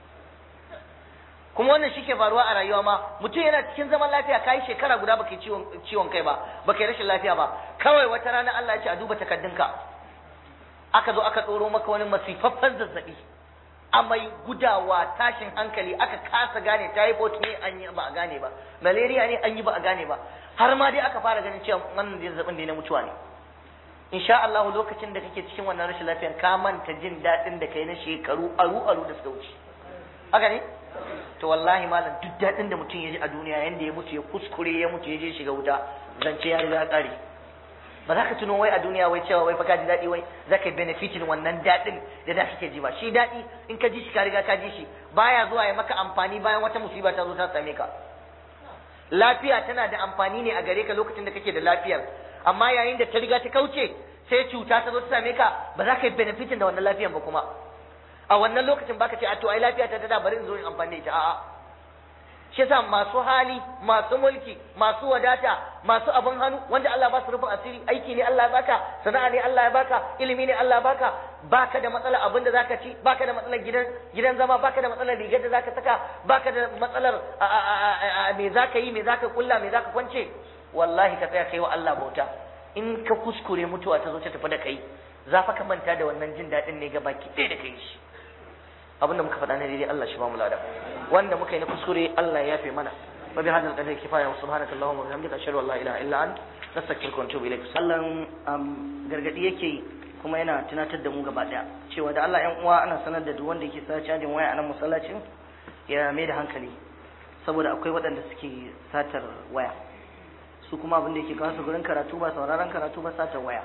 Speaker 1: kuma wannan shi ke faruwa a rayuwa ma mutum yana cikin zaman lafiya ka yi shekara guda baka yi ciwon kai ba baka yi rashin lafiya ba kawai wata rana Allah ya ce a duba takaddunka aka zo aka tsoro maka wani masifaffen zazzaɓi amai gudawa tashin hankali aka kasa gane typhoid ne an yi ba a gane ba malaria ne an yi ba a gane ba har ma dai aka fara ganin cewa wannan zazzabin ne na mutuwa ne insha Allah lokacin da kake cikin wannan rashin lafiyar ka manta jin daɗin da kai na shekaru aru aru da suka wuce haka ne to wallahi malam duk daɗin da mutum ya ji a duniya yanda ya mutu ya kuskure ya mutu ya je shiga wuta zance ya riga ƙare ba za ka tuno wai a duniya wai cewa wai fa ka ji daɗi wai za ka benefitin wannan daɗin da da kake ji ba shi daɗi in ka ji shi ka riga ka ji shi baya zuwa ya maka amfani bayan wata musiba ta zo ta same ka lafiya tana da amfani ne a gare ka lokacin da kake da lafiyar amma yayin da ta riga ta kauce sai cuta ta zo ta same ka ba za ka yi benefitin da wannan lafiyar ba kuma a wannan lokacin baka ce a to ai lafiya ta da bari in zo in amfani da ita a'a shi yasa masu hali masu mulki masu wadata masu abin hannu wanda Allah ba su rufin asiri aiki ne Allah ya baka sana'a ne Allah ya baka ilimi ne Allah ya baka baka da matsalar abin da zaka ci baka da matsalar gidan gidan zama baka da matsalar rigar da zaka saka baka da matsalar me zaka yi me zaka kulla me zaka kwance wallahi ka tsaya kai wa Allah bauta in ka kuskure mutuwa ta zo ta tafi da kai za fa ka manta da wannan jin daɗin ne ga baki ɗaya da kai shi abinda muka faɗa ne daidai Allah shi ba mu lada wanda muka yi na kuskure Allah ya yafe mana wa bi hadal qadri kifaya wa subhanaka allahumma wa bihamdika ashhadu an la ilaha illa ant nastaghfiruka wa atubu ilaik sallan gargadi yake kuma yana tunatar da mu gaba daya cewa da Allah ƴan uwa ana sanar da duk wanda yake sa cajin waya a nan masallacin ya mai da hankali saboda akwai waɗanda suke satar waya su kuma abin da yake kawo su gurin karatu ba sauraron karatu ba satar waya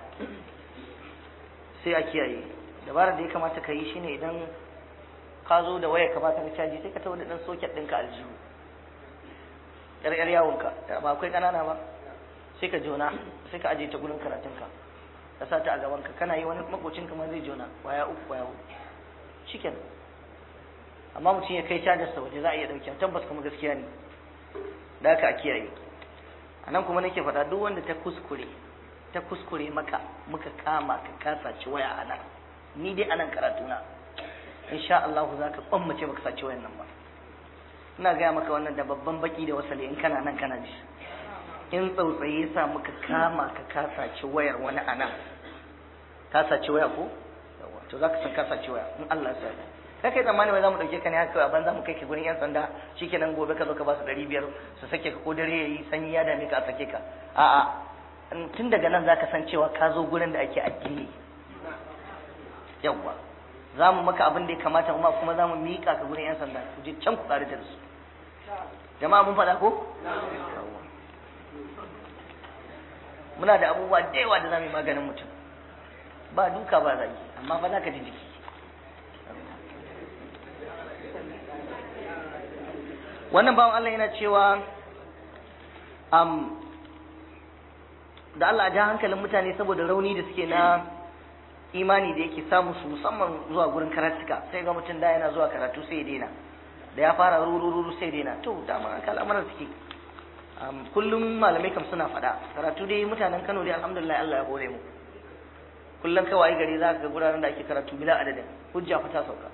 Speaker 1: sai a kiyaye dabarar da ya kamata ka yi shine idan ka zo da waya ka ba ta caji sai ka tawo da dan soket ɗinka aljihu yar yar yawonka ba akwai ƙanana ba sai ka jona sai ka aje ta gurin karatunka ka sa ta a gaban ka kana yi wani makocin ma zai jona waya uku waya uku chicken amma mutum ya kai cajar sa waje za a iya dauke tabbas kuma gaskiya ne da haka a kiyaye a nan kuma nake faɗa duk wanda ta kuskure ta kuskure maka muka kama ka kasa ci waya a nan ni dai a nan karatuna insha Allah za ka kwammace baka saci wayan nan ba ina gaya maka wannan da babban baki da wasali in kana nan kana ji in tsautsaye sa muka kama ka ka saci wayar wani a nan ka saci waya ko to za ka san ka saci waya in Allah ya sa kai kai tsammani wai za mu ɗauke ka ne haka ban za mu kai ka gurin yan sanda shikenan gobe ka zo ka ba su ɗari biyar su sake ka ko dare yayi sanyi ya dame ka a sake ka a'a tun daga nan za ka san cewa ka zo gurin da ake addini yawwa za mu maka abin da ya kamata kuma kuma za mu miƙa ka gurin 'yan sanda ku je can ku ƙari da su jama'a mun faɗa ko muna da abubuwa da yawa da za mu yi maganin mutum ba duka ba zagi amma fa za ka ji jiki wannan bawan Allah yana cewa um, da Allah ja hankalin mutane saboda rauni da suke na imani da yake samu su musamman zuwa gurin karatuka sai ga mutum da yana zuwa karatu sai ya daina da ya fara rurururu sai ya daina to dama haka al'amuran suke um, kullum malamai kam suna faɗa karatu dai mutanen Kano dai alhamdulillah Allah ya hore mu kullum kawai gari za ka ga guraren da ake karatu bila adadin hujja fa ta sauka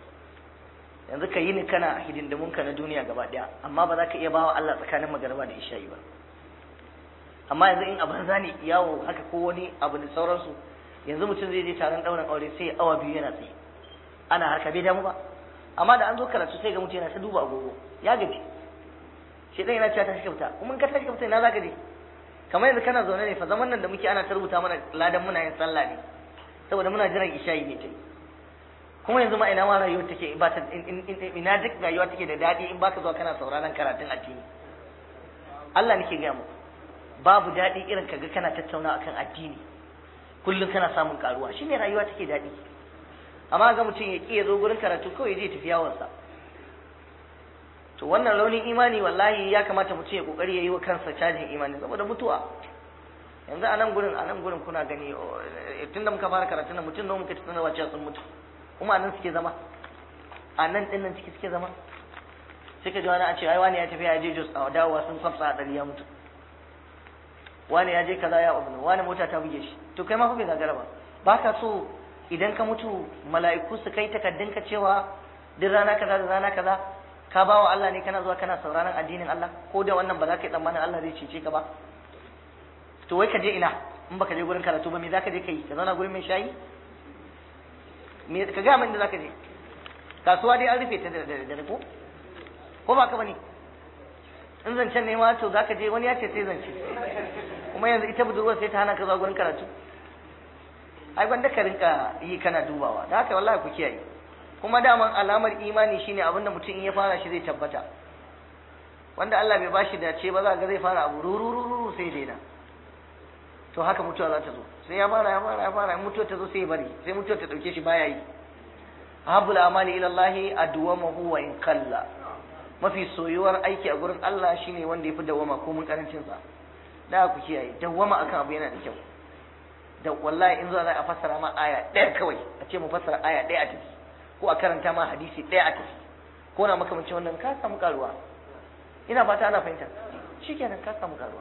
Speaker 1: yanzu ka yi ni kana hidindimun ka na duniya gaba daya amma ba za ka iya bawa Allah tsakanin magariba da isha'i ba amma yanzu in a banza ne yawo haka ko wani abu da sauransu yanzu mutum zai je taron ɗaurin aure sai awa biyu yana tsaye ana harka bai damu ba amma da an zo karatu sai ga mutum yana ta duba agogo ya gaji shi ɗan yana cewa ta kyauta kuma in ka tashi kyauta ina za ka je kamar yanzu kana zaune ne fa zaman nan da muke ana ta rubuta mana ladan muna yin sallah ne saboda muna jiran isha'i ne ta yi kuma yanzu ma ina ma rayuwar take ba ta ina duk rayuwa take da daɗi in baka zuwa kana sauraron karatun addini Allah nake gaya muku babu daɗi irin kaga kana tattauna akan addini kullum kana samun karuwa shine rayuwa take daɗi amma ga mutum ya ya zo gurin karatu kawai zai tafi yawansa to wannan launin imani wallahi ya kamata mutum ya kokari ya yi wa kansa cajin imani saboda mutuwa yanzu a nan gurin a nan gurin kuna gani tun da muka fara karatu na mutum nawa muka ci sanarwa cewa sun mutu kuma a nan suke zama a nan ɗin nan ciki suke zama sai ka ji wani a ce ai wani ya tafi ya je jos a dawowa sun kwafsa a ɗari ya mutu wani ya je kaza ya abu wani mota ta buge shi to kai ma fa bai gagara ba ba ka so idan ka mutu mala'iku su kai takaddun ka cewa duk rana kaza da rana kaza ka ba wa Allah ne kana zuwa kana sauraron addinin Allah ko da wannan ba za ka yi tsammanin Allah zai cece ka ba to wai ka je ina in baka je gurin karatu ba me za ka je kai ka zauna gurin mai shayi me ka ga min da za ka je kasuwa dai an rufe ta da da ko ko ba ka bane in zancen ne ma to za ka je wani ya ce sai zance kuma yanzu ita budurwar sai ta hana ka zuwa gurin karatu ai gwanda ka rinka yi kana dubawa da haka wallahi ku kiyaye kuma daman alamar imani shine abin da mutum in ya fara shi zai tabbata wanda Allah bai bashi dace ba za ga zai fara abu rurururu sai daina to haka mutuwa za ta zo sai ya fara ya fara ya fara mutuwa ta zo sai ya bari sai mutuwa ta dauke shi baya yi ahabul amali ila Allah adwamahu wa in qalla mafi soyuwar aiki a gurin Allah shine wanda yafi dawama ko mun karancin sa da ku kiyaye dawama akan abu yana da kyau da wallahi in za a fassara ma aya ɗaya kawai a ce mu fassara aya ɗaya a tafi ko a karanta ma hadisi ɗaya a tafi ko na makamancin wannan ka samu karuwa ina fata ana fahimta shikenan ka samu karuwa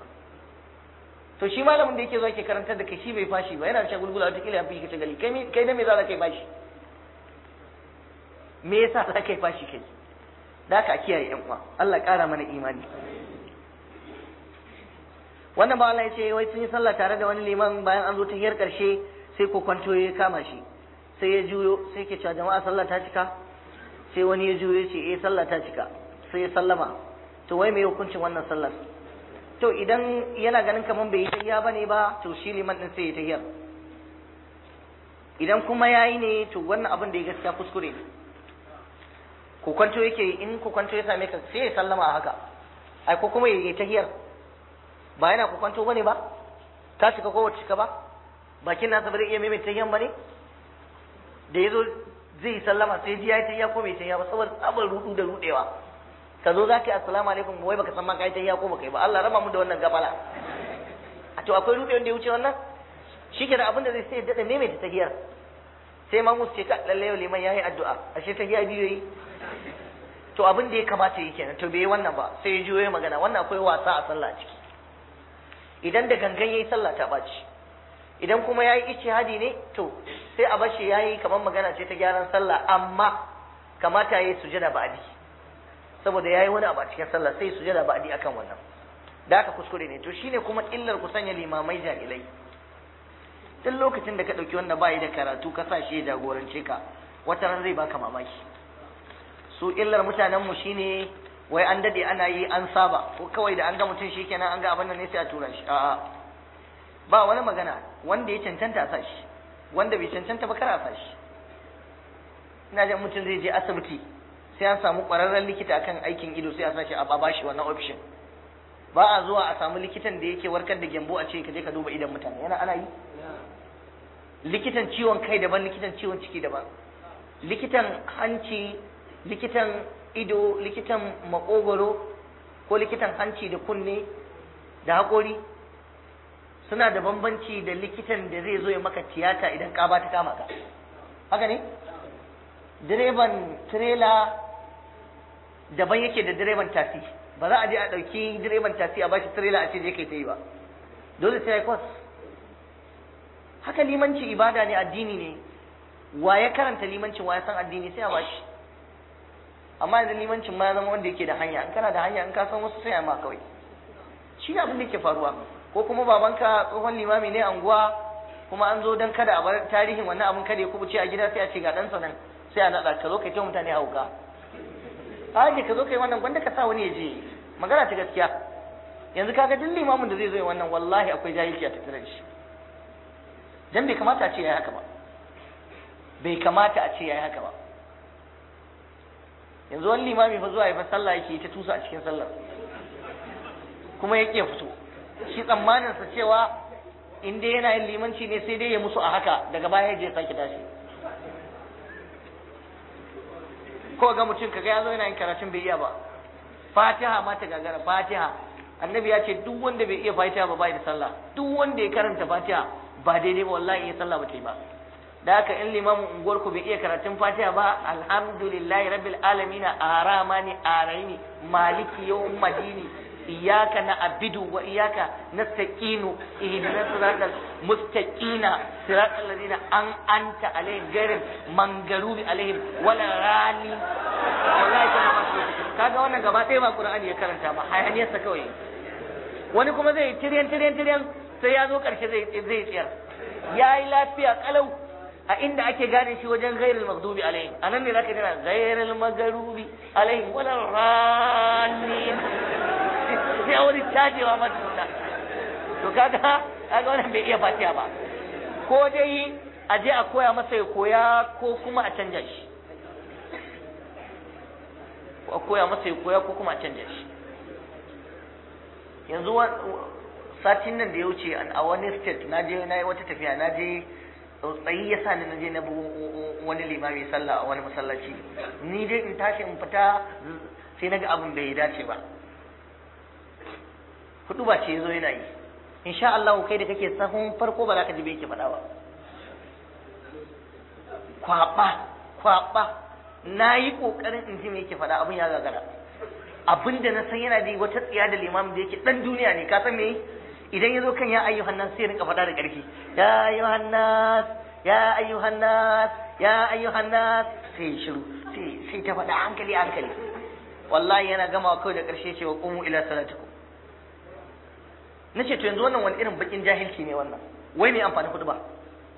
Speaker 1: to shi malamin da yake zuwa ke karantar da kai shi bai fashi ba yana da shagulgula wata kila ya fi ka shagali kai kai da me za ka yi fashi me yasa za ka yi fashi kai da ka kiyaye yan uwa Allah ƙara mana imani wannan ba Allah ya ce wai sun yi sallah tare da wani liman bayan an zo ta hiyar karshe sai ko kwanto ya kama shi sai ya juyo sai ke cewa jama'a sallah ta cika sai wani ya juyo ya ce eh sallah ta cika sai ya sallama to wai me hukuncin wannan sallar to idan yana ganin kaman bai yi tahiyya bane ba to shi liman din sai ya tahiyar idan kuma yayi ne to wannan abin da ya gaskiya kuskure ne ko kwanto yake in ko kwanto ya same ka sai ya sallama a haka ai ko kuma ya yi tahiyar ba yana ko kwanto bane ba ta cika ko wacce cika ba bakin nasa ba zai iya maimaita tahiyan bane da yazo zai yi sallama sai ji ya yi tahiyya ko bai tahiyya ba saboda tsabar rudu da rudewa ka zo za ka yi assalamu alaikum wai baka san ma ka yi tahiyya ko baka yi ba Allah raba mu da wannan gabala a to akwai rudewa da ya wuce wannan shi ke da abin da zai sai daɗa maimaita tahiyar sai ma musu ce ka lalle yau liman yayi addu'a ashe tahiyya biyu yi to abin da ya kamata yi kenan to bai yi wannan ba sai ya juyo ya magana wannan akwai wasa a sallah a ciki idan da gangan yayi sallah ta ɓaci idan kuma yayi ijtihadi ne to sai a bashi yayi kamar magana ce ta gyaran sallah amma kamata yayi sujada ba'di saboda yayi wani abu a cikin sallah sai sujada ba'di akan wannan da haka kuskure ne to shine kuma illar ku sanya limamai jahilai duk lokacin da ka ɗauki wanda bayi da karatu ka sa shi ya jagorance ka wata ran zai baka mamaki su illar mutanenmu shine wai an dade ana yi an saba ko kawai da an ga mutum shi kenan an ga abin nan ne sai a tura shi a'a ba wani magana wanda ya cancanta a sa shi wanda bai cancanta ba kar a sa shi ina jin mutum zai je asibiti sai an samu ƙwararren likita akan aikin ido sai a sa shi a bashi wannan option ba a zuwa a samu likitan da yake warkar da gyambo a ce ka je ka duba idan mutane yana ana yi likitan ciwon kai daban likitan ciwon ciki daban likitan hanci likitan ido likitan makogoro ko likitan hanci da kunne
Speaker 3: da haƙori suna da bambanci da likitan da zai zo ya maka tiyata idan ƙaba ta kama ka haka ne direban tirela daban yake da direban tasi ba za a je a ɗauki direban tasi a bashi tirela a ce je kai ta yi ba dole sai ya kwas haka limanci ibada ne addini ne wa ya karanta limancin wa ya san addini sai a bashi amma idan limancin ma ya zama wanda yake da hanya in kana da hanya in ka san wasu sai a ma kawai shi ne abin da ke faruwa ko kuma babanka tsohon limami ne anguwa kuma an zo don kada a bar tarihin wannan abin kada ya kubuce a gida sai a ce ga ɗansa nan sai a naɗa ka zo kai ta mutane hauka a ka zo kai wannan gwanda ka sa wani ya je magana ta gaskiya yanzu kaga duk limamin da zai zo wannan wallahi akwai jahilci a tattare da shi dan bai kamata a ce yayi haka ba bai kamata a ce yayi haka ba yanzu wani limami fa zuwa ya fa sallah yake ta tusa a cikin sallar kuma yake fito shi tsammanin sa cewa in dai yana yin limanci ne sai dai ya musu a haka daga baya ya je sake tashi ko ga mutum kaga ya zo yana yin karatun bai iya ba fatiha ma ta gagara fatiha annabi ya ce duk wanda bai iya fatiha ba bai da sallah duk wanda ya karanta fatiha ba daidai ba wallahi ya sallah ba ta yi ba da haka in limamin unguwar ku bai iya karatun fatiha ba alhamdulillahi rabbil alamin aramani araini maliki yawm madini iyyaka na'budu wa iyyaka nasta'inu ihdinas siratal mustaqina siratal ladina an anta alaihim ghairil mangarubi alaihim wala rali wallahi kana ba su kaga wannan gaba ɗaya ba qur'ani ya karanta ba hayaniyarsa kawai wani kuma zai tiryan tiryan tiryan sai ya zo karshe zai zai tsiyar yayi lafiya kalau a inda ake gane shi wajen ghairil maghdubi alaihim anan ne zaka jira ghairil maghdubi alaihim wala ralin sai wani cajewa mata suna to kaga kaga wannan bai iya fatiha ba ko dai a je a koya masa ya koya ko kuma a canja shi a koya masa ya koya ko kuma a canja shi yanzu satin nan da ya wuce a wani state na je na yi wata tafiya na je tsayi ya sa ni na je na wani limami sallah a wani masallaci ni dai in tashi in fita sai na ga abin bai dace ba hudu ba ce yazo yana yi insha Allah kai da kake sahun farko ba za ka ji bai yake faɗa ba kwaba kwaba na yi ƙoƙarin in ji me yake faɗa abin ya gagara abin da na san yana da wata tsiya da limamin da yake ɗan duniya ne ka san me idan ya zo kan ya ayyuhan nas sai ya rinka faɗa da ƙarfi ya ayyuhan nas ya ayyuhan nas ya ayyuhan nas sai shiru sai sai ta faɗa hankali hankali wallahi yana gama kawai da ƙarshe cewa qumu ila salatikum nace to yanzu wannan wani irin bakin jahilci ne wannan wai me amfani kudu ba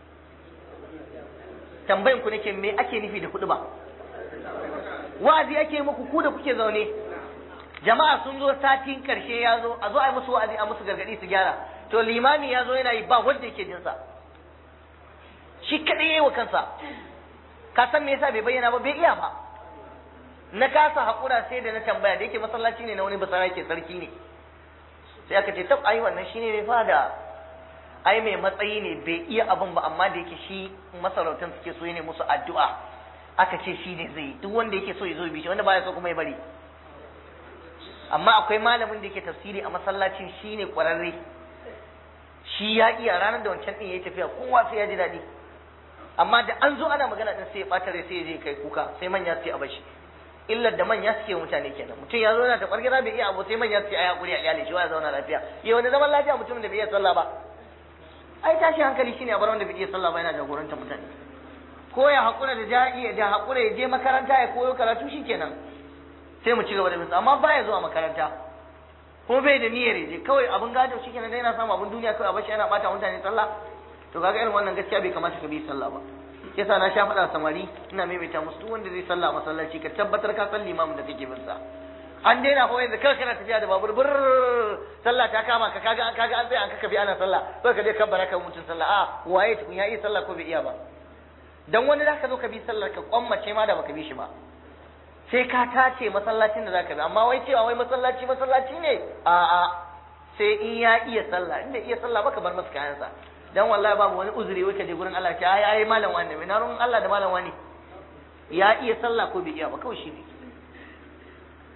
Speaker 3: tambayin ku nake me ake nufi da kudu ba wa'azi ake muku ku da kuke zaune jama'a sun zo satin karshe ya zo a zo a yi musu wa'azi a musu gargadi su gyara to limami ya zo yana yi ba wanda yake jin sa shi kadai yayi wa kansa ka san me yasa bai bayyana ba bai iya ba na kasa hakura sai da na tambaya da yake masallaci ne na wani basara ke sarki ne sai aka ce tab ai wannan shine mai fada ai mai matsayi ne bai iya abin ba amma da yake shi masarautan suke so ne musu addu'a aka ce shi ne zai duk wanda yake so ya zo bi shi wanda baya so kuma ya bari amma akwai malamin da yake tafsiri a masallacin shi ne kwararre shi ya iya ranar da wancan din yayi tafiya kowa sai ya ji daɗi amma da an zo ana magana din sai ya ɓata rai sai ya je kai kuka sai manya sai a bashi illar da manya suke mutane kenan mutum ya zauna ta kwargira bai iya abu sai manya suke ai hakuri a iyali shi ya zauna lafiya ya wani zaman lafiya mutumin da bai iya sallah ba ai tashi hankali shine a bar wanda bai iya sallah ba yana jagoranta mutane ko ya hakura da ja'i da hakura ya je makaranta ya koyo karatu shikenan sai mu ci gaba da bin amma baya zuwa makaranta ko bai da niyyar je kawai abin gado shikenan dai yana samu abin duniya kawai a bashi yana bata mutane sallah to kaga irin wannan gaskiya bai kamata ka bi sallah ba yasa na sha faɗa samari ina maimaita musu duk wanda zai sallah masallaci ka tabbatar ka san limamin da kake bin sa an daina ko yanzu kai kana tafiya da babur bur sallah ta kama ka kaga kaga an tsaya an kaka bi ana sallah sai ka je kabbara ka mutun sallah a waye tukun ya yi sallah ko bai iya ba dan wani zaka zo ka bi sallar ka kwammace ma da baka bi shi ba sai ka tace masallacin da zaka bi amma wai cewa wai masallaci masallaci ne a a sai in ya iya sallah in bai iya sallah ba ka bar masa kayansa dan wallahi babu wani uzuri wai ka je gurin Allah ce ai ai malam wani ne na ruwan Allah da malam wani ya iya sallah ko bai iya ba kawai shi ne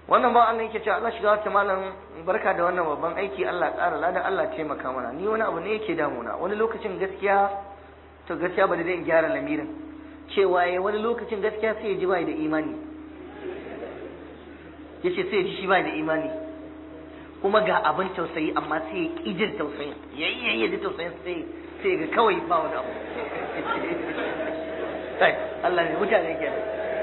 Speaker 3: wannan ba Allah yake cewa Allah shiga wata malam barka da wannan babban aiki Allah ƙara ladan Allah taimaka mana ni wani abu ne yake damuna wani lokacin gaskiya to gaskiya ba da zai gyara lamirin cewa ya wani lokacin gaskiya sai ya ji bai da imani yace sai ya ji shi bai da imani kuma ga abin tausayi amma sai ya ƙi jin tausayin yayi yayi ya ji tausayin sai sai ga kawai ba wani abu kai Allah ne mutane kenan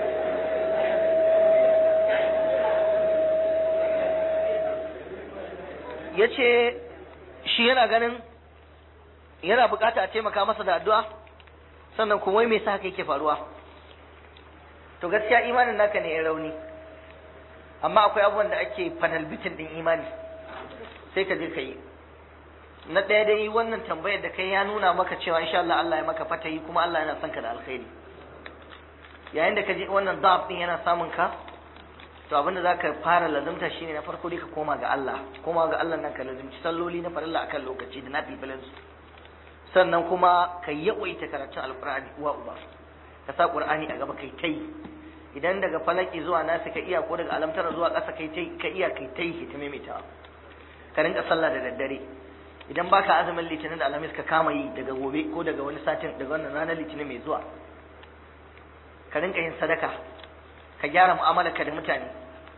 Speaker 3: ya ce shi yana ganin yana bukata a taimaka masa da addu'a sannan kuma wai me sa haka yake faruwa to gaskiya imanin naka ne ya rauni amma akwai abubuwan da ake fanalbitin din imani sai ka je ka yi na ɗaya dai wannan tambayar da kai ya nuna maka cewa insha Allah Allah ya maka fatayi kuma Allah yana son ka da alkhairi yayin da ka je wannan da'af din yana samun ka to abinda za ka fara lazumta shine na farko dai ka koma ga Allah koma ga Allah nan ka lazumci salloli na farilla akan lokaci da na filfilin su sannan kuma ka yawaita karatun alqur'ani uwa uba ka sa qur'ani a gaba kai tai idan daga falaki zuwa nasi ka iya ko daga alamtara zuwa ƙasa kai tai ka iya kai tai ki ta maimaita ka rinka sallah da daddare idan baka azumin litinin da alhamis ka kama yi daga gobe ko daga wani satin daga wannan ranar litinin mai zuwa ka rinka yin sadaka ka gyara mu'amalarka da mutane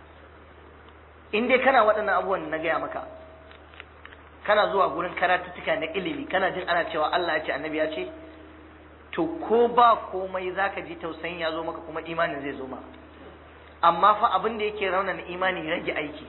Speaker 3: in dai kana waɗannan abubuwan na gaya maka kana zuwa gurin karatuttuka na ilimi kana jin ana cewa Allah ya ce annabi ya ce to ko ba komai zaka ji tausayin ya zo maka kuma imanin zai zo ma amma fa abin da yake raunana imani rage aiki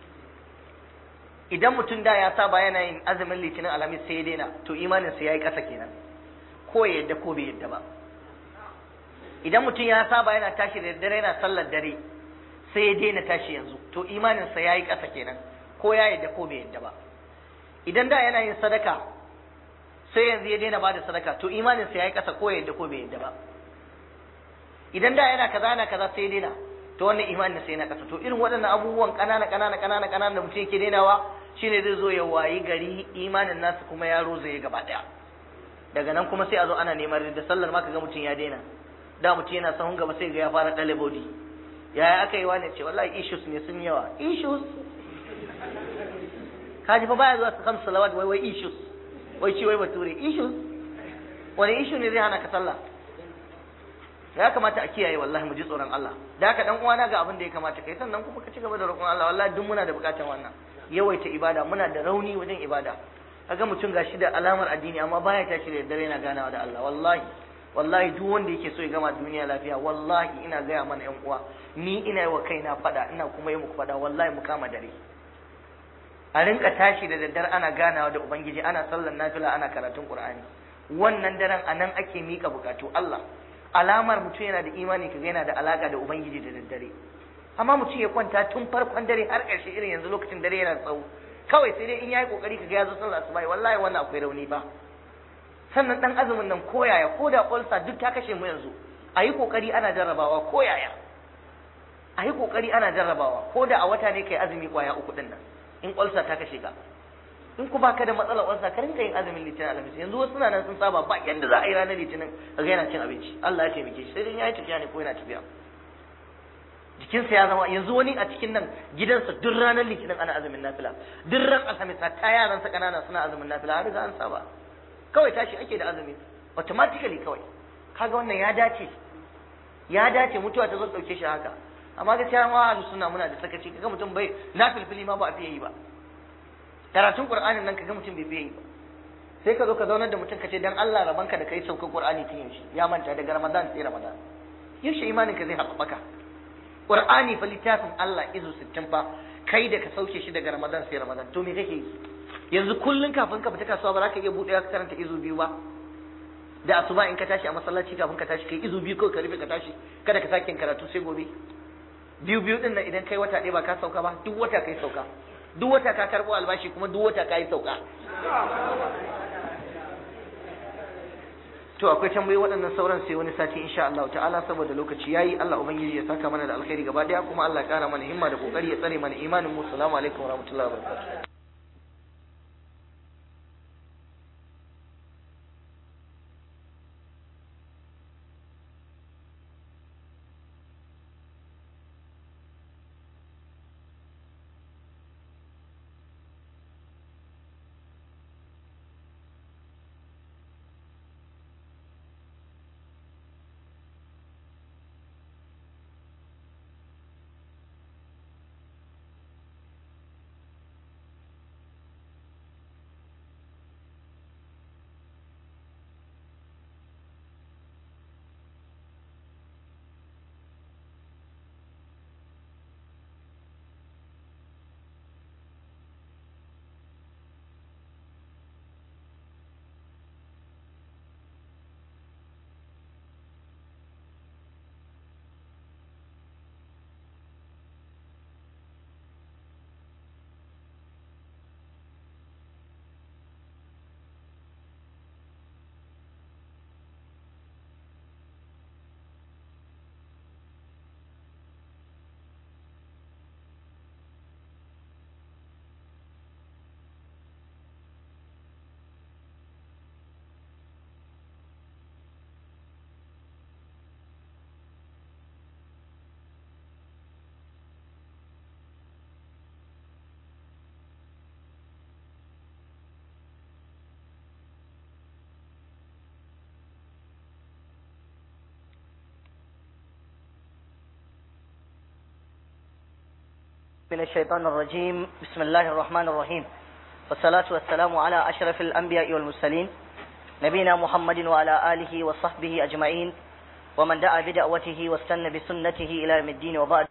Speaker 3: idan mutum da ya saba yana yin azumin litinin alhamis sai ya daina to imanin sa yayi ƙasa kenan ko ya yadda ko bai yadda ba idan mutum ya saba yana tashi da daddare yana sallar dare sai ya daina tashi yanzu to imaninsa ya yi ƙasa kenan ko ya yadda ko bai yadda ba idan da yana yin sadaka sai yanzu ya daina bada sadaka to imaninsa ya yi ƙasa ko ya yadda ko bai yadda ba idan da yana kaza yana kaza sai ya daina to wannan imanin sai na ƙasa to irin waɗannan abubuwan ƙanana ƙanana ƙanana ƙanana da mutum yake dainawa shine zai zo ya wayi gari imanin nasu kuma ya rozaye gaba ɗaya daga nan kuma sai a zo ana neman da sallar ma kaga mutum ya daina da mutum yana sahun gaba sai ga ya fara ɗale bodi yaya aka yi wani ce wallahi issues ne sun yawa issues kaji fa baya zuwa su kamsu salawat wai wai issues wai ci wai bature issues wani issue ne zai hana ka sallah ya kamata a kiyaye wallahi mu ji tsoron Allah da haka dan uwana ga abin da ya kamata kai sannan kuma ka ci gaba da roƙon Allah wallahi duk muna da buƙatar wannan yawaita ibada muna da rauni wajen ibada kaga mutum gashi da alamar addini amma baya tashi da dare yana ganawa da Allah wallahi wallahi duk wanda yake so ya gama duniya lafiya wallahi ina gaya mana yan uwa ni ina yi wa kaina fada ina kuma yi muku fada wallahi mu kama dare a rinka tashi da daddare ana ganawa da ubangiji ana sallar nafila ana karatun qur'ani wannan daren anan ake mika bukatu Allah alamar mutum yana da imani kaga yana da alaka da ubangiji da daddare amma mutum ya kwanta tun farkon dare har ƙarshe irin yanzu lokacin dare yana tsawo kawai sai dai in yayi kokari kaga ya zo sallar asuba wallahi wannan akwai rauni ba sannan dan azumin nan koyaya ko da ulsa duk ta kashe mu yanzu a yi kokari ana jarrabawa koyaya a yi kokari ana jarrabawa ko da a wata ne kai azumi kwaya uku din nan in ulsa ta kashe ka in ku baka da matsalar ulsa ka rinka yin azumin litinin alhamis yanzu wasu suna nan sun saba ba yanda za a yi ranar litinin kaga yana cin abinci Allah ya taimake shi sai dai ya yi tafiya ne ko yana tafiya jikinsa ya zama yanzu wani a cikin nan gidansa duk ranar litinin ana azumin nafila duk ran alhamis ta yaransa kanana suna azumin nafila har riga an saba kawai tashi ake da azumi automatically kawai kaga wannan ya dace ya dace mutuwa ta zo dauke shi haka amma gaskiya ma ahlus sunna muna da sakaci kaga mutum bai na filfili ma ba a fiye yi ba karatun qur'anin nan kaga mutum bai fiye yi ba sai ka zo ka zaunar da mutum ka ce dan Allah rabanka da kai saukar qur'ani tun yaushe ya manta daga ramadan sai ramadan yaushe imanin ka zai haɓaka qur'ani fa littafin Allah izu 60 fa kai da ka sauke shi daga ramadan sai ramadan to me kake yi yanzu kullun kafin ka fita kasuwa ba za ka iya buɗe ka karanta izu biyu ba da asuba in ka tashi a masallaci kafin ka tashi kai izu biyu kawai ka rufe ka tashi kada ka sake karatu sai gobe biyu biyu din nan idan kai wata ɗaya ba ka sauka ba duk wata kai sauka duk wata ka karɓo albashi kuma duk wata ka yi sauka to akwai tambayi waɗannan sauran sai wani sati insha Allah ta'ala saboda lokaci yayi Allah ubangiji ya saka mana da alkhairi gaba daya kuma Allah ya kara mana himma da kokari ya tsare mana imanin mu assalamu alaikum warahmatullahi wabarakatuh
Speaker 1: من الشيطان الرجيم بسم الله الرحمن الرحيم والصلاة والسلام على أشرف الأنبياء والمرسلين نبينا محمد وعلى آله وصحبه أجمعين ومن دعا بدعوته واستنى بسنته إلى يوم الدين وبعد